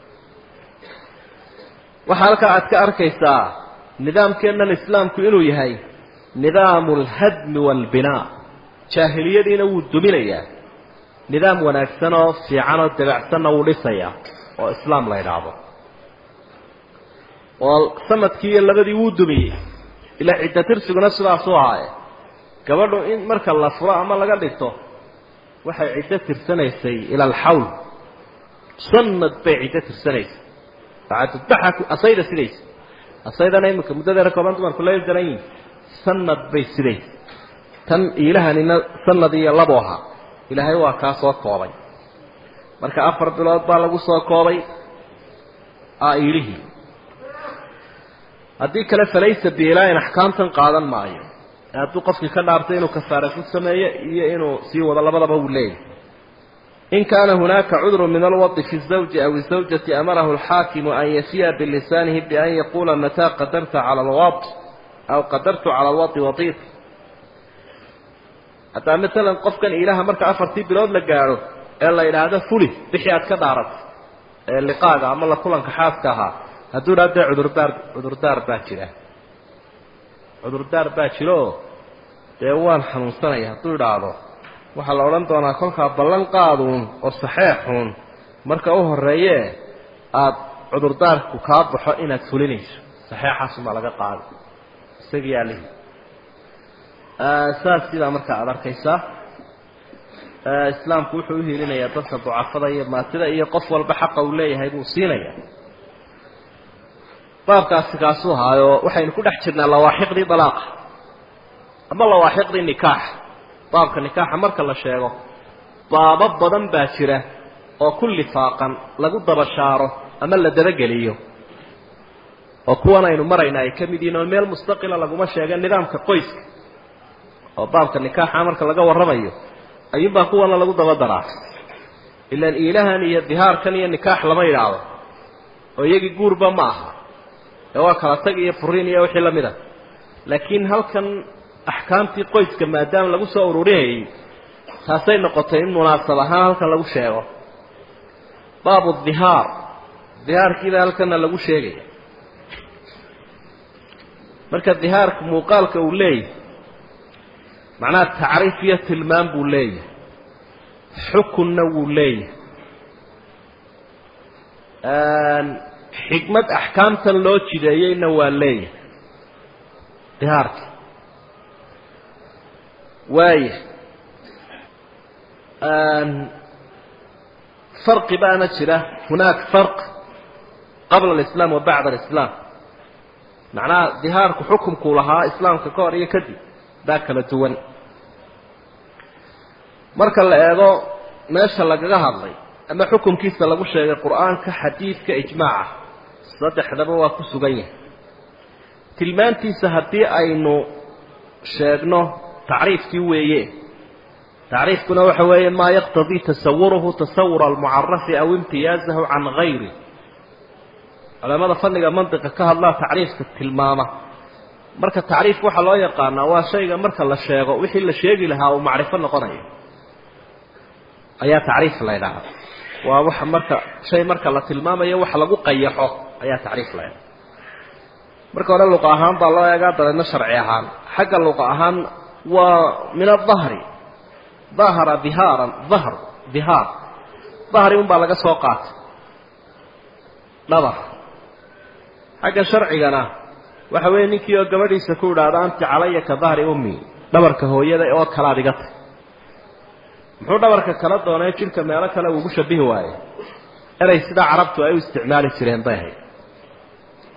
Speaker 1: waxaa halkaa aad ka arkaysaa nidaamkeennan islaamku inuu yahay nidaamu alhadmi waalbinaa jaahiliyadiina wuu duminayaa nidaam wanaagsan oo fiican oo dabacsanna wuu dhisayaa oo islaam la yidhaahdo oo sanadkii iyo labadii wuu dumiyey ilaa cidda tirsiguna sidaasuu ahaaye gabadhu in marka la furo ama laga dhigto waxay ciddo tirsanaysay ila alxawl sanad bay ciddo tirsanaysay bacadudbaxa asayda sidaysa asaydana iminka muddadeera kooban dumarku la daran yihin sanad bay sidaysa tan iilahanina sanad iyo labo ahaa ilaahay waa kaa soo koobay marka afar bilood baa lagu soo koobay iilihii haddii kale falaysa biilaain axkaamtan qaadan maayo hadduu qofkii ka dhaartay inuu kafaara ku sameeyo iyo inuu sii wado labadaba uu leeyahy in kaana hunaaka cudru min alwadi fi الزawji aw الزawjati amarahu اlxaakimu an yafiya bilisaanihi bian yaquula mataa qadarta cala alwad aw qadartu cala alwadi wadiid haddaa maalan qofkan ilaha marka afartii bilood la gaadho ee la yidhaahdo fuli bixii aad ka dhaaratay ee liqaaga ama la kulanka xaaska ahaa hadduu idhahdo dee cudurdaar cudurdaar baa jira cudurdaar baa jiraoo dee waan xanuunsanaya hadduu idhaahdo waxaa la odhan doonaa kolkaa ballan qaaduun oo saxeexuun marka u horreeyee aada cudurdaarku kaa baxo inaad fulinayso saxeexaasumaa laga qaada isagii alihi saas sidaa markaa aada arkaysaa islaamku wuxuu u hiilinayaa dadka ducafada iyo maatida iyo qof walba xaqa uu leeyahay buu siinaya baabkaasi kaasuu ahaayo waxaynu ku dhex jirnaa lawaaxiqdii dalaaqa ama lawaaxiqdii nikaaxa baabka nikaaxa marka la sheego baabo badan baa jira oo ku lifaaqan lagu dabashaaro ama la dabageliyo oo kuwan aynu marayna ay ka mid yihiin oo meel mustaqila laguma sheega nidaamka qoyska oo baabka nikaaxa marka laga warramayo ayuunbaa kuwana lagu daba daraa ilaan iilahan iyo dihaarkan iyo nikaax lama yidhaahdo oo iyagii guurba ma aha ee waa kala tag iyo furiin iyo wixii la mid a laakiin halkan axkaamtii qoyska maadaama lagu soo ururinayay taasay noqotay in munaasab ahaan halkan lagu sheego baabu dihaar dihaarkiiba halkana lagu sheegaya marka dihaarka muuqaalka uu leeyahay macnaha tacriif iyo tilmaam buu leeyahay xukunna wuu leeyahay xikmad axkaamtan loo jideeyeyna waa leeyahay dihaarka waaya farqi baana jira hunaak farq qabla alislaam wa bacda alislaam macnaha dihaarku xukumkuu lahaa islaamka ka hor iyo kadib baa kala duwan marka la eego meesha lagaga hadlay ama xukumkiisa lagu sheegay qur-aanka xadiidka ijmaaca saddexdaba waa ku sugan yahay tilmaantiisa haddii aynu sheegno tacriifkii weeye tacriifkuna waxa weeye maa yaqtadii tasawuruhu tasawura almucarafi aw imtiyaazahu can gayri culamada fanniga mandiqa ka hadlaa tacriifka tilmaama marka tacriif waxaa loo yaqaanaa waa shayga marka la sheego wixii la sheegi lahaa uu macrifo noqonayo ayaa tacriif la ydhaahda waa waxa marka shay marka la tilmaamayo wax lagu qayaxo ayaa tacriif la ydhaha marka hore luqa ahaan baa loo eegaa dabeedna sharci ahaan xagga luqa ahaan waa min adahri dahara dihaaran dahr dihaar dahri un baa laga soo qaatay dhabar xagga sharcigana waxa weeye ninkii oo gabadhiisa ku idhaahdo anti calaya ka dahri ummi dhabarka hooyada oo kalaad iga tay muxuu dhabarka kala doonay jidhka meelo kale uugu shabihi waaye erey sidaa carabtu ay u isticmaali jireen bay ahayd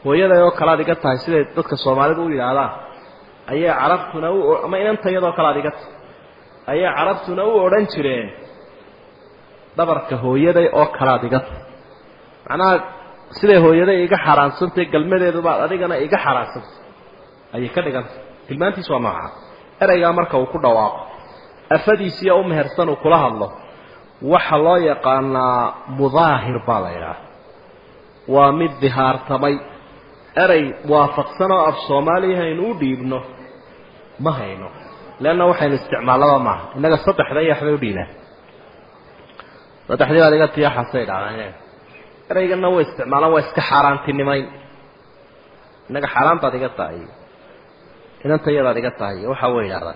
Speaker 1: hooyaday oo kale ad iga tahay siday dadka soomaalidu u yidhaahdaan ayay carabtuna u ama inantayadoo kale ad iga tahay ayay carabtuna u odhan jireen dhabarka hooyaday oo kale ad iga tahay macnaha siday hooyaday iga xaaraansantahy galmadeedubaad adigana iga xaaraansantay ayay ka dhigantay tilmaantiis waa nooca ereygaa marka uu ku dhawaaqo afadiisiiyo u mehersan uu kula hadlo waxa loo yaqaanaa mudaahir baa la idhaah waa mid dihaartamay erey waafaqsan oo af soomaaliya haynu u dhiibno ma hayno leanna waxaynu isticmaallaba maaha innaga saddexda iyo waxbay u dhiibaan saddexdii baad iga tiyaxasay dhacdaan ereyganna way isticmaalaan waa iska xaaraantinimayn innaga xaaraan baad iga tahay inantayadaad iga tahay waxa way idhahdaan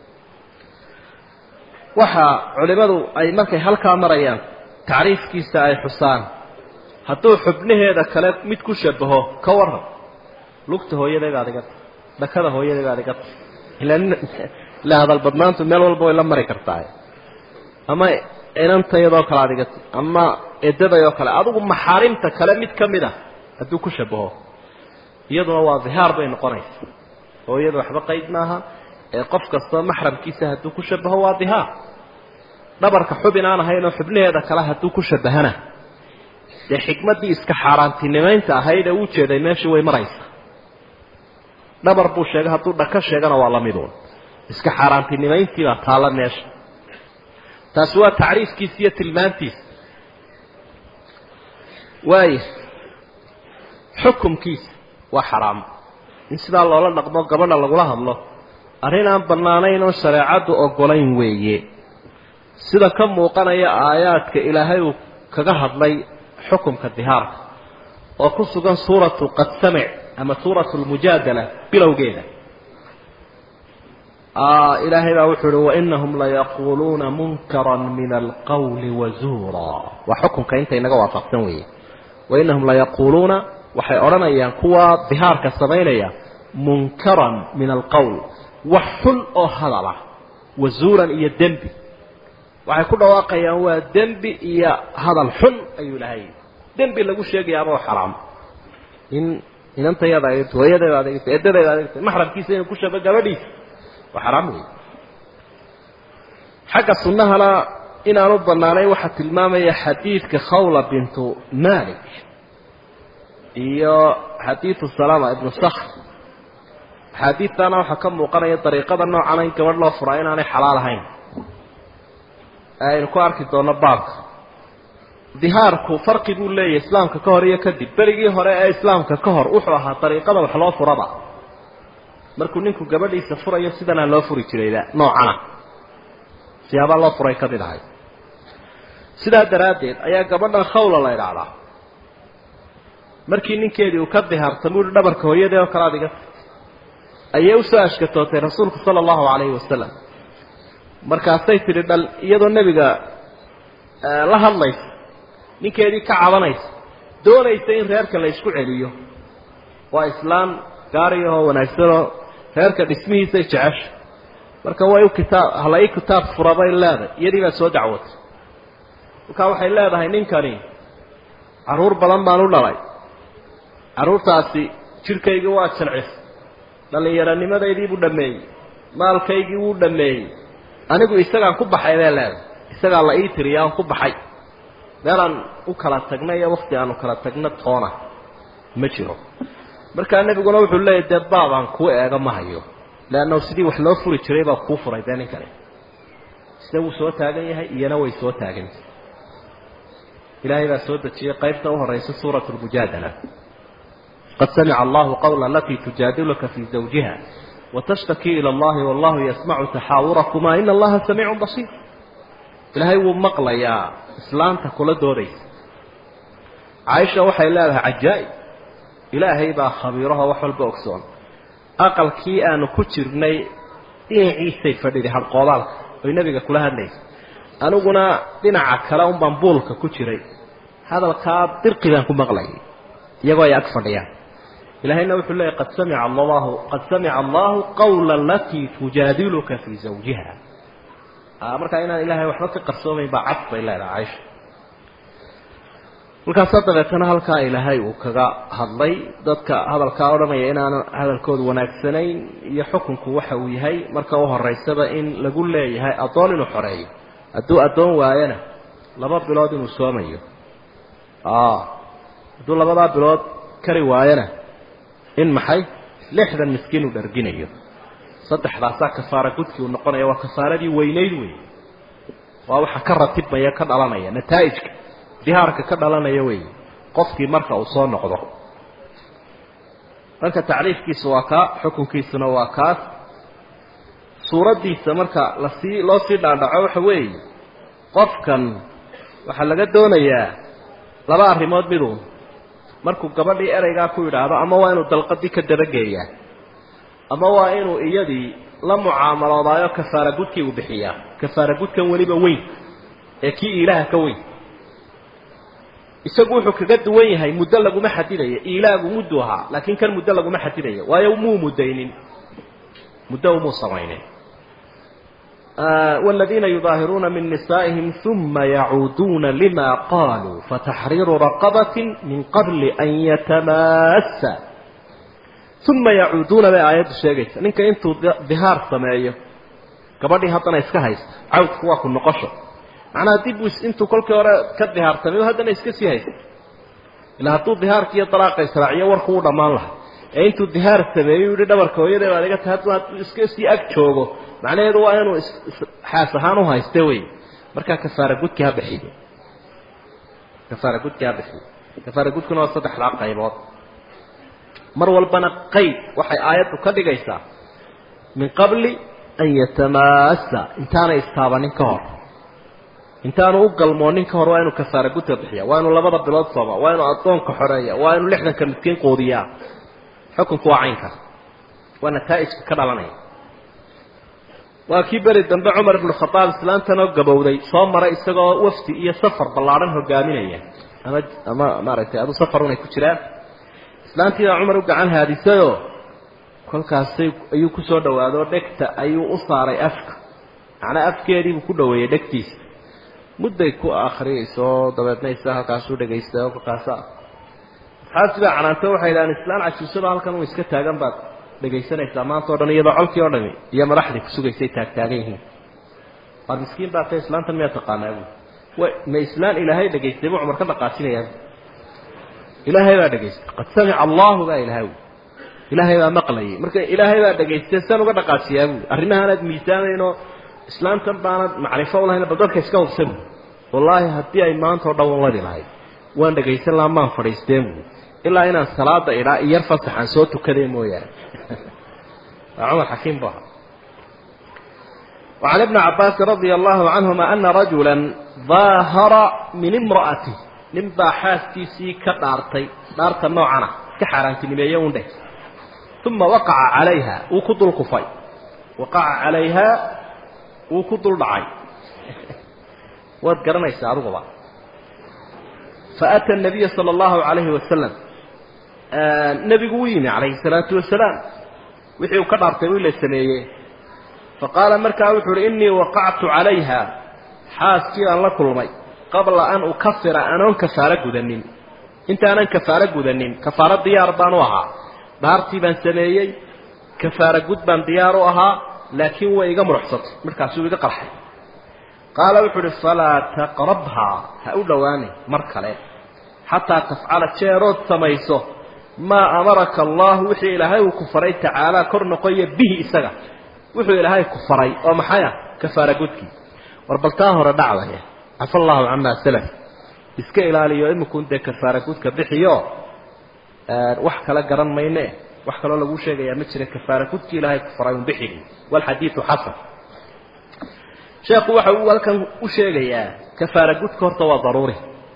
Speaker 1: waxa culimadu ay markay halkaa marayaan tacriifkiisa ay xusaan hadduu xubnaheeda kale mid ku shabaho ka waran lugta hooyaday baad iga tahay dhakada hooyaday baad iga tahay ila hadal badnaantu meel walba way la mari kartaa ama inantayadoo kale aad iga tahay ama edadayoo kale adigu maxaarimta kale mid ka mid a hadduu ku shabaho iyaduna waa dihaar bay noqonaysa hooyada waxba qayd maaha ee qof kastoo maxramkiisa hadduu ku shabaho waa dihaar dhabarka xubin aan ahaynoo xubnaheeda kale hadduu ku shabahana dee xikmaddii iska xaaraantinimaynta ahayd ee uu jeeday meeshii way maraysaa dhabar buu sheegay hadduu dhaka sheegana waa la miduun iska xaaraantinimayntiibaa taalla meesha taasi waa tacriifkiisa iyo tilmaantiisa waaya xukumkiisa waa xaraam in sidaa loola dhaqmo gabadha lagula hadlo arrin aan bannaanayn oo shareecaddu oggolayn weeye sida ka muuqanaya aayaadka ilaahay uu kaga hadlay xukumka dihaarka oo ku sugan suuratu qad samic ama suuratu lmujaadala bilowgeeda ilaahay baa wuxuu uhi wainahum layaquuluuna munkaran min alqawli wazuura waa xukumka inta inaga waafaqsan weeye wainahum layaquuluuna waxay odhanayaan kuwa dihaarka samaynaya munkaran min alqowl wax xun oo hadala wazuuran iyo dembi waxay ku dhawaaqayaan waa dembi iyo hadal xun ayuu ilahay dembi lagu sheegayaaba oo xaraam in inantayada adeegto hooyadeeda adeegto edadeeda adeegto maxramkiisa inuu ku shaba gabadhiisa waa xaraam wey xagga sunnahana inaanu bannaanayn waxaa tilmaamaya xadiidka khawla bintu malik iyo xadiidu salama ibnu sakr axaadiidtaana waxaa ka muuqanaya dariiqada noocana in gabadh loo furaa inaanay xalaal ahayn aynu ku arki doonno baabka dihaarku farqi buu leeyahay islaamka ka hor iyo kadib berigii hore ee islaamka ka hor wuxuu ahaa dariiqada wax loo furaba markuu ninku gabadhiisa furayo sidanaa loo furi jirayba noocana siyaabaa loo furay ka mid ahay sidaa daraaddeed ayaa gabadhan khawla la idhaahdaa markii ninkeedii uu ka dihaartamo uhi dhabarka hooyadee oo kale ad iga ayay usoo ashkatootay rasuulku sala allahu calayhi wasalam markaasay tidhi dhal iyadoo nebiga la hadlaysa ninkeedii ka cabanaysa doonaysa in reerka la isku celiyo waa islaam gaariyahoo wanaagsanoo reerka dhismihiisay jecesha marka way u kitaab hala ii kitaab fura bay leedahay iyadii baa soo dacwatay markaa waxay leedahay ninkani carruur badan baan u dhalay carruurtaasi jidhkaygii waa jalcis dhallinyaronimadaydii buu dhammeeyey maalkaygii wuu dhammeeyey anigu isagaan ku baxay bay leedahay isagaa la ii tiriya aan ku baxay meelaan u kala tagna iyo wakti aanu kala tagna toona ma jiro markaa nebiguna wuxuu leeyahy dee baabaan kuu eega ma hayo leannahu sidii wax loo furi jiray baa kuu furay dee ninkani sida wuu soo taagan yahay iyana way soo taagantahy ilaahay baa soo dejiyey qaybta u horaysa suurat lmujaadala qad samica allahu qawla alatii tujaadiluka fii zawjiha watashtakii ila allahi wallahu yasmacu taxaawurakuma ina allaha samiicun basiir ilaahay wuu maqlayaa islaanta kula doodaysa caaisha waxay leedahay cajaa'ib ilaahay baa khabiiraho wax walba ogsoon aqalkii aanu ku jirnay dhinaciisay fadhiday hadqoodaalka oy nebiga kula hadlaysa aniguna dhinaca kale unbaan buulka ku jiray hadalkaa dirqi baan ku maqlayay iyagoo ay ag fadhiyaan ilaahayna wuxuu leeyahy qad samica allahu qad samica allahu qawla alatii tujaadiluka fii zawjiha markaa inaan ilaahay waxba ka qarsoomayn baa cad bay leedahay caaisha markaasaa dabeetana halkaa ilaahay uu kaga hadlay dadka hadalkaa odhanaya inaanu hadalkoodu wanaagsanayn iyo xukunku waxa uu yahay marka u horeysaba in lagu leeyahay addoon inuu xoreeyo hadduu addoon waayana laba bilood inuu soomayo hadduu labadaa bilood kari waayana in maxay lixdan miskiin uu dharginayo saddexdaasaa kafaara gudkii uu noqonaya waa kafaaradii weynayd wey waa waxa ka ratibmaya ka dhalanaya nataa'ijka dihaarka ka dhalanaya wey qofkii marka uu soo noqdo marka tacriifkiisa waa kaa xukunkiisuna waa kaas suuraddiisa marka lasii loo sii dhaadhaco waxa weeye qofkan waxaa laga doonayaa laba arrimood miduun markuu gabadhii ereygaa ku yidhaahdo ama waa inuu dalqadii ka dabageeyaa ama waa inuu iyadii la mucaamaloodaayoo kafaara gudkii uu bixiyaa kafaara gudkan weliba weyn ee kii iilaaha ka weyn isagu wuxuu kaga duwan yahay muddo laguma xadidaya iilaagu muddu ahaa laakiin kan muddo laguma xadidaya waayo muu muddaynin muddo umuu samaynin والذين يظاهرون من نسائهم ثم يعودون لما قالوا فتحرير رقبة من قبل أن يتماسا ثم يعودون بآيات الشيء نك انتو ظهار سمايه gabadhii haddana iska haysta cawdku waa ku noqosho macnaha dib intuu kolkii hore ka dihaarsamay haddana iska sii haysta ilaa hadduu dihaarka iyo dalaaqa israaciyo warku u dhammaan lahaa ee intuu dihaar sameeyey yihi dhabarka hooyadee baad iga tahay hadduu hadduu iska sii ag joogo macnaheedu waa inuu xaas ahaan u hayste wey markaa kafaara gudki ha bixiyo kafaara gudki ha bixiyo kafaara gudkuna waa saddexdaa qaybood mar walbana qayd waxay aayaddu ka dhigaysaa min qabli an yatamaasa intaanay istaabanin ka hor intaanu u galmoonin ka hor waa inuu kafaara gudka bixiya waa inuu labada bilood sooma waa inuu addoonka xoreeya waa inuu lixdanka midkiin quudiyaa xukunku waa caynkaas waa nataa'ijka ka dhalanaya waa kii beri dambe cumar ibnu khadaab islaantanoo gabowday soo maray isagoo wafdi iyo safar ballaadhan hogaaminaya ama ama maaragtay adu safar unay ku jiraan islaantii baa cumar u gacan haadisayoo kolkaasay ayuu ku soo dhawaado dhegta ayuu u saaray afka macnaa afkeediibuu ku dhaweeyey dhegtiisa mudday ku akriyayso dabeedna isa halkaasuu dhegaysta oo kolkaasa asxaabtii baa canaanto waxay idhahaan islaan cajuusada halkan uu iska taagan baad dhegaysanaysaa maanta o dhan iyadoo colkii oo dhami iyo madaxdii kusugaysay taagtaagan yihiin waar miskiin baa ta islaantan miyaa taqaanaa bu way ma islaan ilaahay dhegaystay buu cumar ka dhaqaajinayaa ilaahay baa dhegaystay qad samica allahu baa ilahay wy ilaahay baa maqlayay marka ilaahay baa dhegaystay san uga dhaqaajiyaa buui arrimahaanaad miisaamaynoo islaamtan baanad macrifo ulahayn bal dadka iska hubsan buui wallaahi haddii ay maanta o dhan walladi lahayd waan dhegaysan lahaa maan fadhiisteen buui ilaa inaan salaada idhaa iyar fasaxaan soo tukadee mooyaane waa cumar xakiim bu ahaa وعن ابن عباس رضي الله عنهما أن رجلا ظاهر من امرأته نبا حاسكيسي كدارتي دارت نوعنا كحرانتي نميون ده ثم وقع عليها وكض الكفاي وقع عليها وكض الضعي وذكرنا يساعدوا بعض فأتى النبي صلى الله عليه وسلم آه نبي قويني عليه الصلاة والسلام وحي كدار طويل السنية فقال مركا وحر إني وقعت عليها حاسكي أن لكل مي قبل أن أكفر أنا كفارة قدنين انت أنا كفارة قدنين كفارة ديار بانوها dhaartii baan sameeyey kafaara gud baan diyaar u ahaa laakiin way iga muruxsatay markaasuu iga qarxay qaala wuxuu uhi falaa taqrabhaa ha u dhowaanin mar kale xataa tafcala jeerood samayso maa amaraka allahu wixii ilaahay uu ku faray tacaalaa kor noqoya bihi isaga wuxuu ilaahay ku faray oo maxay ah kafaara gudkii war bal taa hore dhacdaya cafa allahu camaa salaf iska ilaaliyo imikuun dee kafaara gudka bixiyo wax kala garan mayne wax kaloo lagu sheegayaa ma jira kafaara gudkii ilaahay ku faray un bixigi walxadiidu xasan sheekhu waxa uu halkan u sheegayaa kafaara gudka horta waa daruuri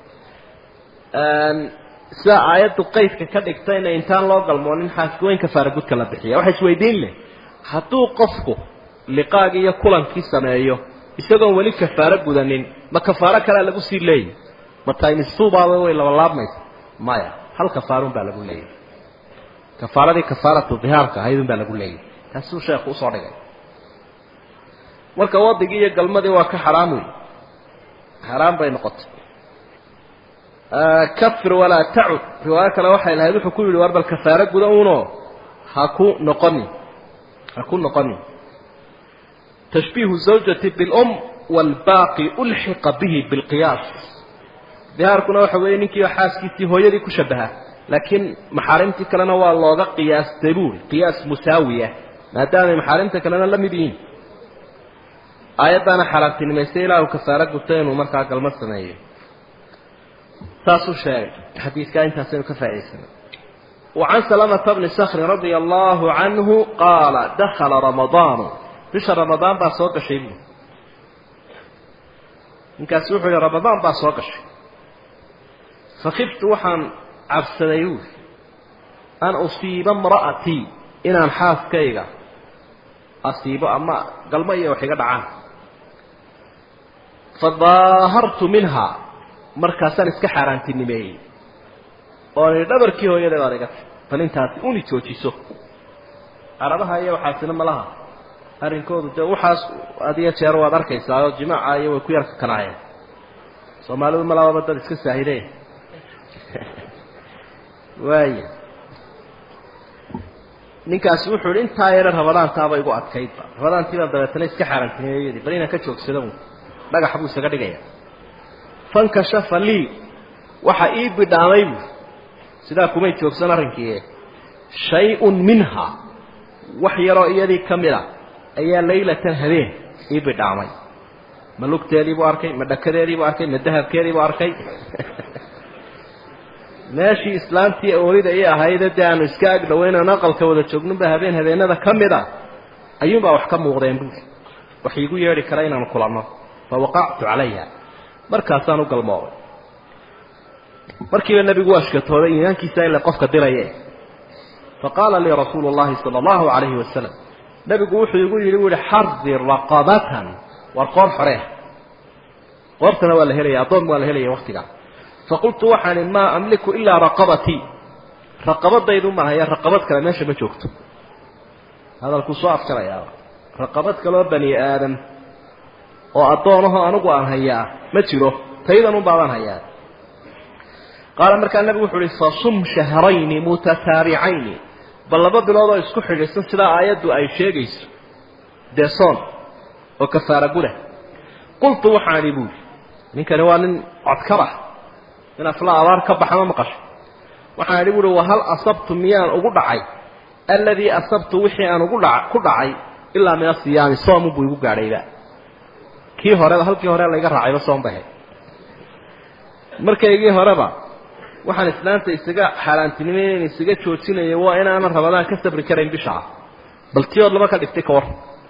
Speaker 1: sida aayaddu qaydka ka dhigtayna intaan loo galmoonin xaaskiweyn kafaara gudka la bixiya waxa isweydiin leh hadduu qofku liqaagii iyo kulankii sameeyo isagoon weli kafaaro gudanin ma kafaaro kalea lagu sii leeyahy ma taymistuubaaba way labalaabmaysa maya hal kafaarun baa lagu leeyahy kafaaradii kafaaratu dihaarka ahaydun baa lagu leeyahy taasuu sheekhu usoo dhigay marka wadigii iyo galmadii waa ka xaraam wey xaraam bay noqotay kafir walaa tacud riwaayo kale waxay lahayd wuxuu ku yidhi war bal kafaaro guda uunoo ha ku noqonin ha ku noqonin tashbiihu zawjati bilum waalbaaqi ulxiqa bihi bilqiyaas dihaarkuna waxa weeye ninkii xaaskiisii hooyadii ku shabaha laakiin maxaarimtii kalena waa looga qiyaastay buuri qiyaas musaawiya maadaamay maxaarimta kalena la mid yihiin aayaddaana xaaraantinimaystay ilaahu kafaaro gubta inuu markaa galmo sameeyo saasuu sheegay xadiidkaa intaasaynu ka faa'idaysana وعن سلمة بن سخر رضي الله عنه قال دخل رمضان بش رمضان بقى سوق شيء إن كان سوحي رمضان بقى سوق شيء فخفت وحن عبسنيوه أن أصيب امرأتي إن أنحاف كيغا أصيب أما قلبي وحيقا دعاه فظاهرت منها مركزان اسكحران تنمي oonay dhabarkii hooyadeed aad iga bal intaasi uni joojiso arabaha iyo waxaasina malaha arrinkoodu dee waxaas adiyo jeer waad arkaysaa oo jimaaca iyo way ku yarka kanaayeen soomaalidu malaababa dad iska saahide waaya ninkaasi wuxuu yihi intaa yare rabadaantaaba igu adkaydba rabadaantiibaa dabeetana iska xaaraantimeeyadii bal inaan ka joogsada un dhagax buu isaga dhigaya fankashafa lii waxa ii bidhaamay buu sidaa kumay joogsan arrinkii shay-un minha wax yaroo iyadii ka mid a ayaa laylatan habeen ii bidhaamay ma lugteediibuu arkay ma dhakadeediibuu arkay ma dahabkeediibuu arkay meeshii islaamtii oolida ii ahayde dee aanu iska ag dhawaynan aqalka wada joognunba habeen habeenada ka mid a ayuunbaa wax ka muuqdeen buuri wax iigu yeedhi kara inaanu kulanno fa waqactu calayha markaasaan u galmooday markiiba nebigu waa shkatooday iimaankiisa ila qofka diraye faqaala lii rasuulu llahi sala allahu calayhi wasalam nebigu wuxuu igu yidhi u yihi xardir raqabatan war qoor xoree qoortana waa la helaya addoon waa la helaya waktigaa faqultu waxaan ihi maa amliku ilaa raqabatii raqabadaydu maahaya raqabad kale meesha ma joogto hadalkuu soo afjarayaa raqabad kaloo bani aadam oo addoonahoo anigu aan hayaa ma jiro taydan un baabaan hayaa qaala markaa nebigu wuxu uhi fasum shahrayni mutataabicayni bal laba bilood oo isku xidhiidsan sidaa aayaddu ay sheegayso dee soon oo kafaara guda qultu waxaan idhi buuli ninkani waa nin codkaba in afla abaar ka baxama maqasho waxaan idhi buuhi wahal asabtu miyaan ugu dhacay alladii asabtu wixii aan ugu dha ku dhacay ilaa min asiyaami soomunbuu igu gaadhayba kii horeba halkii hore layga raacayba soom bahe markaygii horeba waxaan islaanta isaga xaaraantinimeyn isaga joojinaya waa inaanan rabadaan ka sabri karayn bishaa bal tiyood lama ka dhigtay ka war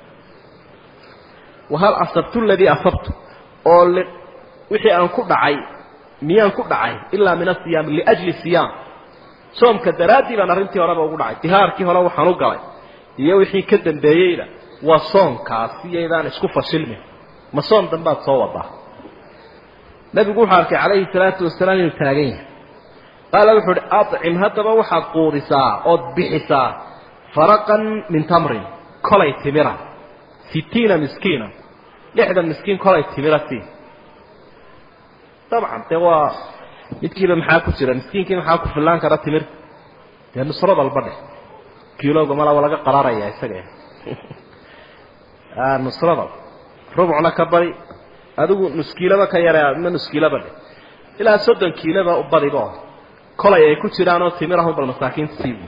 Speaker 1: wahal asabtu ladii asabtu oo wixii aan ku dhacay miyaan ku dhacay ilaa min asiyaam liajli siyaam soomka daraaddii baan arrintii horeba ugu dhacay dihaarkii hore waxaan u galay iyo wixii ka dambeeyeyna waa soomkaasi iyaydaan isku fashilmin ma soom dambaad soo wadaa nabigu wuxuu arkay calayhi salaatu wasalaam inuu taagan yahay qaala wuxuu uhi acim haddaba waxaad quudisaa ood bixisaa faraqan min tamrin kolay timira sitiina miskiina lixdan miskiin kolay timira sii dabcan dee waa midkiiba maxaa ku jira miskiinkii maxaa ku fillaan kara timirta dee nusro dalba dheh kiilowga malaba laga qaraaraya isaga nusrada rubcna ka bari adigu nuskiilaba ka yare ma nuskiilaba dheh ilaa soddon kiiloba u badiba kolay ay ku jiraanoo timirahun bal masaakiinta siibu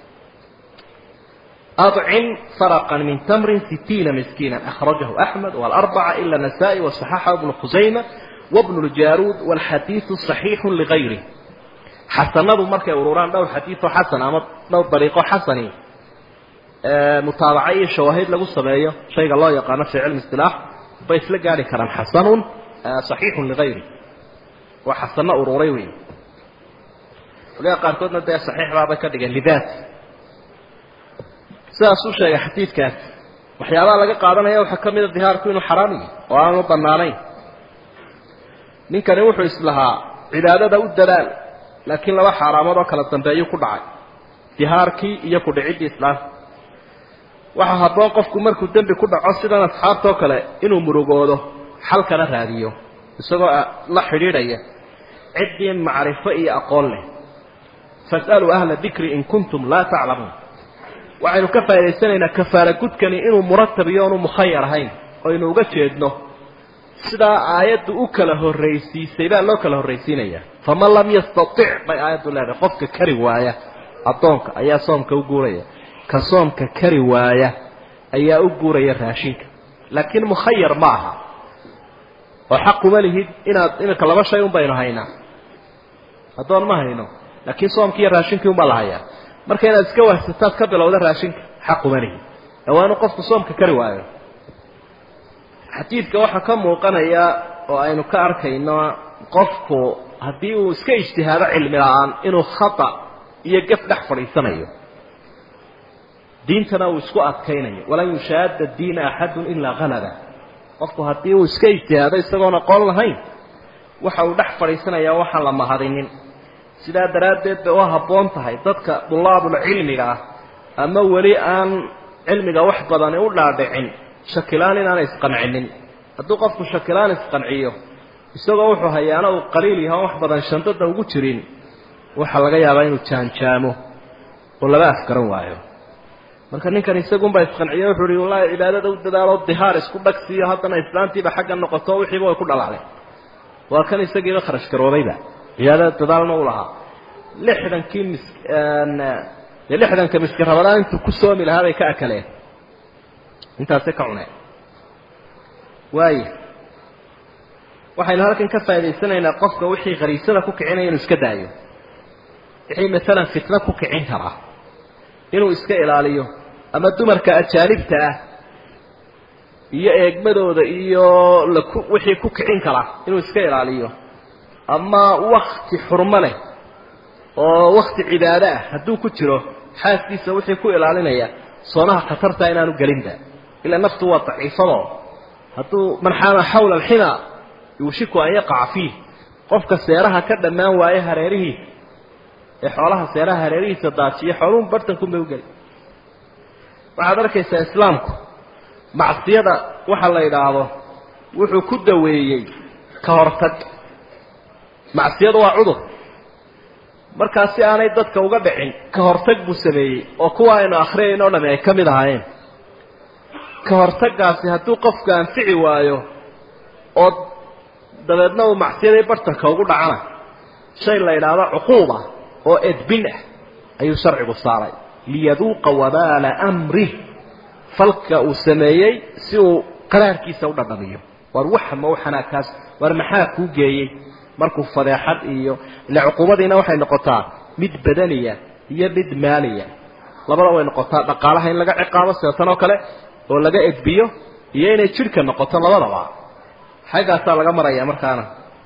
Speaker 1: أطعم فرقا من تمر ستين مسكينا أخرجه أحمد والأربعة إلا النسائي وصححه ابن خزيمة وابن الجارود والحديث صحيح لغيره حسنه مركي وروران دو حديث حسن أما دو طريقه حسني آه متابعي شواهد لغو سمايه شيء الله يقانا في علم اصطلاح بيس لقالي كلام حسن آه صحيح لغيره وحسنه وروريوي ولا قاركودنا ده صحيح بابا كدغ لذات sidaas u sheegay xadiidkaas waxyaabaha laga qaadanaya waxaa ka mida dihaarku inuu xaraam yahay oo aanu bannaanayn ninkani wuxuu islahaa cibaadada u dadaal laakiin laba xaaraamood oo kala dambeeyuu ku dhacay dihaarkii iyo ku dhiciddii islaamka waxaa habboon qofku markuu dembi ku dhaco sidan asxaabtoo kale inuu murugoodo xalkana raadiyo isagoo la xidhiidhaya ciddii macrifo iyo aqoon leh fas'aluu ahla dikri in kuntum laa taclamuun waxaynu ka faa'idaysanaynaa kafaara gudkani inuu muratab iyo oonu mukhayar ahayn oynu uga jeedno sidaa aayaddu u kala horraysiisay baa loo kala horraysiinayaa faman lam yastatic bay aayaddu leedahay qofka kari waaya addoonka ayaa soomka u guuraya ka soomka kari waaya ayaa u guuraya raashinka laakiin mukhayar ma aha oo xaquma lihid inaad iminka laba shay un baynu haynaa addoon ma hayno laakiin soomkii iyo raashinkii unbaa la hayaa marka inaad iska wahsataad ka bilowda raashinka xaquma lihid ee waa inuu qofku soomka kari waayo xadiidka waxaa ka muuqanaya oo aynu ka arkayno qofku haddii uu iska ijtihaado cilmi la-aan inuu khata iyo gaf dhex fadhiisanayo diintana uu isku adkaynayo walan yushaada diina axadun ilaa halaba qofku haddii uu iska ijtihaado isagoon aqoon lahayn waxa uu dhex fadhiisanayaa waxaan la mahadinin sidaa daraaddeed bay u habboon tahay dadka dulaabulcilmiga ah ama weli aan cilmiga wax badani u dhaadhicin shakilaan inaanay isqancinin hadduu qofku shakilaan isqanciyo isagoo wuxuu hayaana uu qaliil yaho wax badan shandada ugu jirin waxaa laga yaabaa inuu jaanjaamo oo laba afgaran waayo marka ninkan isagunbaa isqanciye wuxuu ihi wallahi cibaadada u dadaalo dihaar isku dhagsiiyo haddana islaantiiba xagga noqoto wixiiba way ku dhalacday waa kan isagiiba kharash garoobayba cibaadada dadaalna u lahaa lixdankii mis dee lixdanka miski rabadaan intuu ku soomi lahaa bay ka akaleen intaasay ka cuneen waaya waxaynu halkan ka faa'idaysanaynaa qofka wixii khariisada ku kicinaya inuu iska daayo wixii maalan fitno ku kicin karaa inuu iska ilaaliyo ama dumarka ajaanibta ah iyo eegmadooda iyo laku wixii ku kicin kara inuu iska ilaaliyo ama wakti xurmo leh oo wakti cibaado ah hadduu ku jiro xaaskiisa wixii ku ilaalinaya soonaha khatarta inaanu gelinba ilaa naftu waa daciifado hadduu man xaama xawla alxima yuushiku an yaqaca fiih qofka seeraha ka dhammaan waaye hareerihiisa ee xoolaha seeraha hareerihiisa daajiya xooluhu bartankunbay ugeli waxaad arkaysaa islaamku macsiyada waxa la yidhaahdo wuxuu ku daweeyey ka hortag macsiyadu waa cudur markaa si aanay dadka uga dhicin ka hortag buu sameeyey oo kuwa aynu akhriyayno o dhami ay ka mid ahaayeen ka hortaggaasi hadduu qofku anfici waayo oo dabeedna uu macsiyadii bartanka ugu dhacana shay la yidhaahdo cuquuba oo edbin ah ayuu sharcigu saaray liyaduuqa wabaala amrih falka uu sameeyey si uu qaraarkiisa u dhadhamiyo war waxa ma waxanaakaas war maxaa kuu geeyey markuu fadeexad iyo ile cuquubadiina waxay noqotaa mid badaniya iyo mid maaliya labada way noqotaa dhaqaalaha in laga ciqaabo sida tan oo kale oo laga edbiyo iyo inay jidhka noqoto labadaba xaggaasaa laga maraya markaana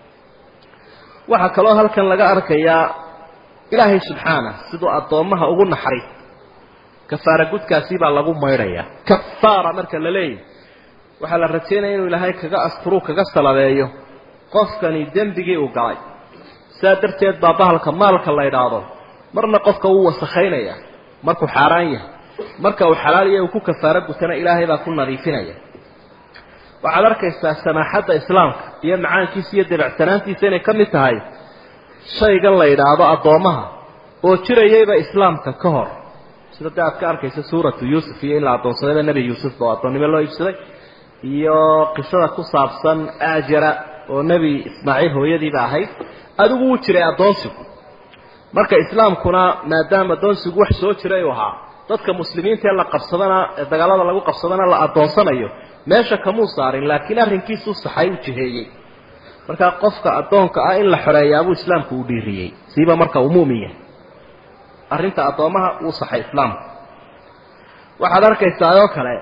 Speaker 1: waxaa kaloo halkan laga arkayaa ilaahay subxaana siduu addoommaha ugu naxariis kafaara gudkaasi baa lagu maydhayaa kafaara marka la leeyahy waxaa la rajaynaya inuu ilaahay kaga asturuu kaga salabeeyo qofkani dembigii uu galay sidaa darteed baa bahalka maalka la idhaahdo marna qofka wuu wasakhaynaya markuu xaaraan yahay marka uu xalaaliya uu ku kafaaro gutana ilaahay baa ku nadiifinaya waxaad arkaysaa samaaxadda islaamka iyo macaankiisa iyo dabeecsanaantiisa inay ka mid tahay shaygan la yidhaahdo addoommaha oo jirayayba islaamka ka hor sida dee aad ka arkaysa suuratu yuusuf iyo in la addoonsadayba nebi yuusuf oo addoonnimo loo iibsaday iyo qisada ku saabsan aajara oo nebi ismaaciil hooyadiiba ahayd adigu wuu jiray addoonsigu marka islaamkuna maadaama addoonsigu wax soo jiray uu ahaa dadka muslimiinta ee la qabsadana ee dagaalada lagu qabsadana la addoonsanayo meesha kamuu saarin laakiin arrinkiisuu saxay u jiheeyey markaa qofka addoonka ah in la xoreeyaabuu islaamku uu dhiiriyey siiba marka uu muumin yahay arrinta addoommaha wuu saxay islaamku waxaad arkaysaa oo kale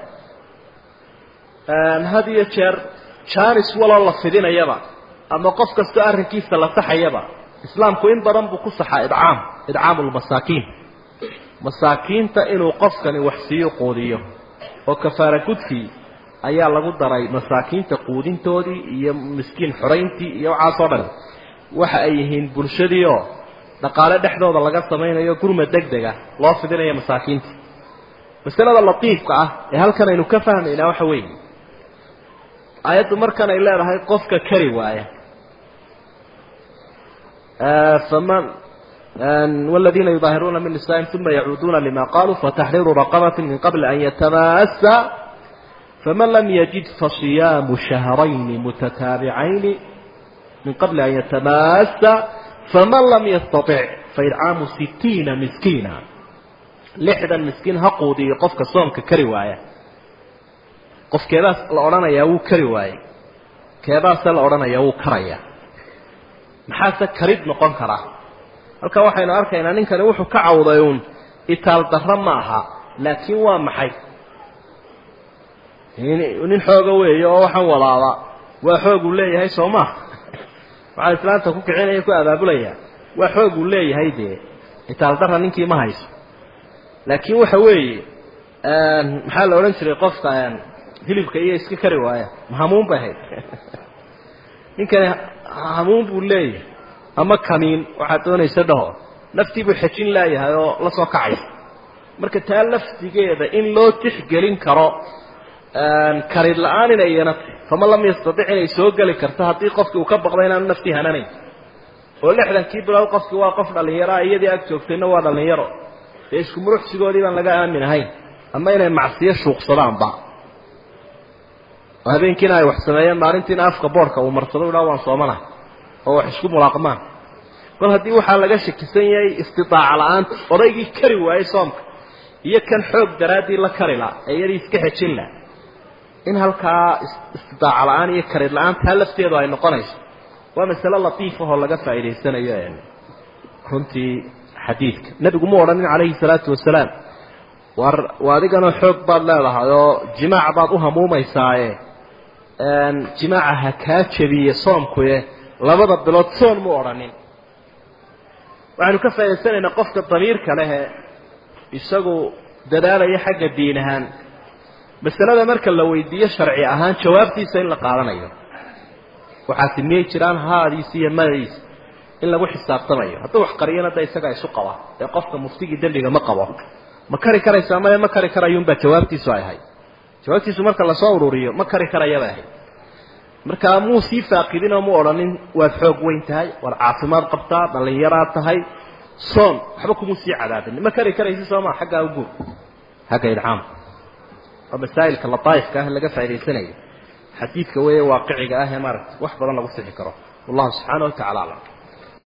Speaker 1: had iyo jeer jaanis waloo la fidinayaba ama qof kastoo arrinkiisa la saxayaba islaamku in badan buu ku saxaa idcaam idcaamu lmasaakiin masaakiinta inuu qofkani wax siiyo quudiyo oo kafaara gudkii ayaa lagu daray masaakiinta quudintoodii iyo miskiin xorayntii iyo waxaasoo dhan waxa ay yihiin bulshadii oo dhaqaale dhexdooda laga samaynayo gurma deg dega loo fidinayo masaakiinta masalada latiifka ah ee halkan aynu ka fahmaynaa waxa weeye aayaddu markan ay leedahay qofka kari waaya faman والذيina يظاhiruuna min نisائiهim ثuma yacuuduuna lima qaluu fataxriiru رaqabaة min qabli an yatamaasa faman lam yajid faصiyaamu شhahrayni mutataaبicayni min qabli an yatamaasa faman lam yastaطic faidcaamu sitiina miskiina lixdan miskiin ha quudiyo qofka soomka kari waaya qof keebaas la odhanayaa wuu kari waayey keebaase la odhanayaa wuu karaya maxaase karid noqon karaa halkaa waxaynu arkaynaa ninkani wuxuu ka cawday uun itaal darro ma aha laakiin waa maxay nin xooga weeye oo waxaan walaaba waa xoog uu leeyahay soo maa waxaa islaanta ku kicinaya ku abaabulaya waa xoog uu leeyahay dee itaal darra ninkii ma hayso laakiin waxa weeye maxaa la odhan jiray qofka hilibka iyo iska kari waaya ma hamuun bay ahayd ninkani hamuun buu leeyahay ama kaniin waxaad doonaysa dhaho naftii buu xejin laayahay oo la soo kacaysa marka taa laftigeeda in loo tixgelin karo karid la-aan inay iyana tahy faman lam yastatic inay soo geli karto haddii qofkii uu ka baqda inaanu naftii hananayn oo lixdankii bilood qofkii waa qof dhallinyaroa iyadii ag joogtayna waa dhallinyaro dee isku muruxsigoodii baan laga aamin ahayn ama inay macsiyo shuuqsadaanba oo habeenkiina ay wax sameeyeen maalintiina afka boodhka uu marsado u dhaa waan soomanahay oo wax isku mulaaqmaan kol haddii waxaa laga shakisan yahay istidaaca la-aanta odaygii kari waayey soomka iyo kan xoog daraaddii la kari la ee iyadii iska xejin la in halkaa istidaaca la-aan iyo karid la-aan taa lafteedu ay noqonayso waa masale latiifahoo laga faa'idaysanayo runtii xadiidka nebigu mu odhanin calayhi salaatu wasalaam war waa adiganoo xoog baad leedahay oo jimaac baad u hamuumaysaaye jimaaca ha kaa jebiye soomkuye labada bilood soon mu odhanin waxaynu ka faa'idaysanaynaa qofka damiirka lehe isagu dadaalaya xagga diin ahaan masalada marka la weydiiyo sharci ahaan jawaabtiisa in la qaadanayo waxaasi miyay jiraan haadiisi iyo madadiisa in lagu xisaabtamayo hadduu wax qariyana da isagaa isu qaba ee qofka muftigii dembiga ma qabo ma kari karaysaa maya ma kari karayuunbaa jawaabtiisu ay ahayd jawaabtiisu marka lasoo ururiyo ma kari karayabay ahayd markaa muu sii faaqidinoo mu odhanin waad xoog weyn tahay waad caafimaad qabtaa dhallinyaraad tahay soon waxba kumuu sii cadaadin ma kari karaysi soomaa xaggaa uguur xagga idcaam waa masaa'ilka lataaifka ah laga faa'idaysanayo xadiidka weeye waaqiciga ah ee maaragta wax badan lagu sixi karo wallahu subxaana wa tacala aclam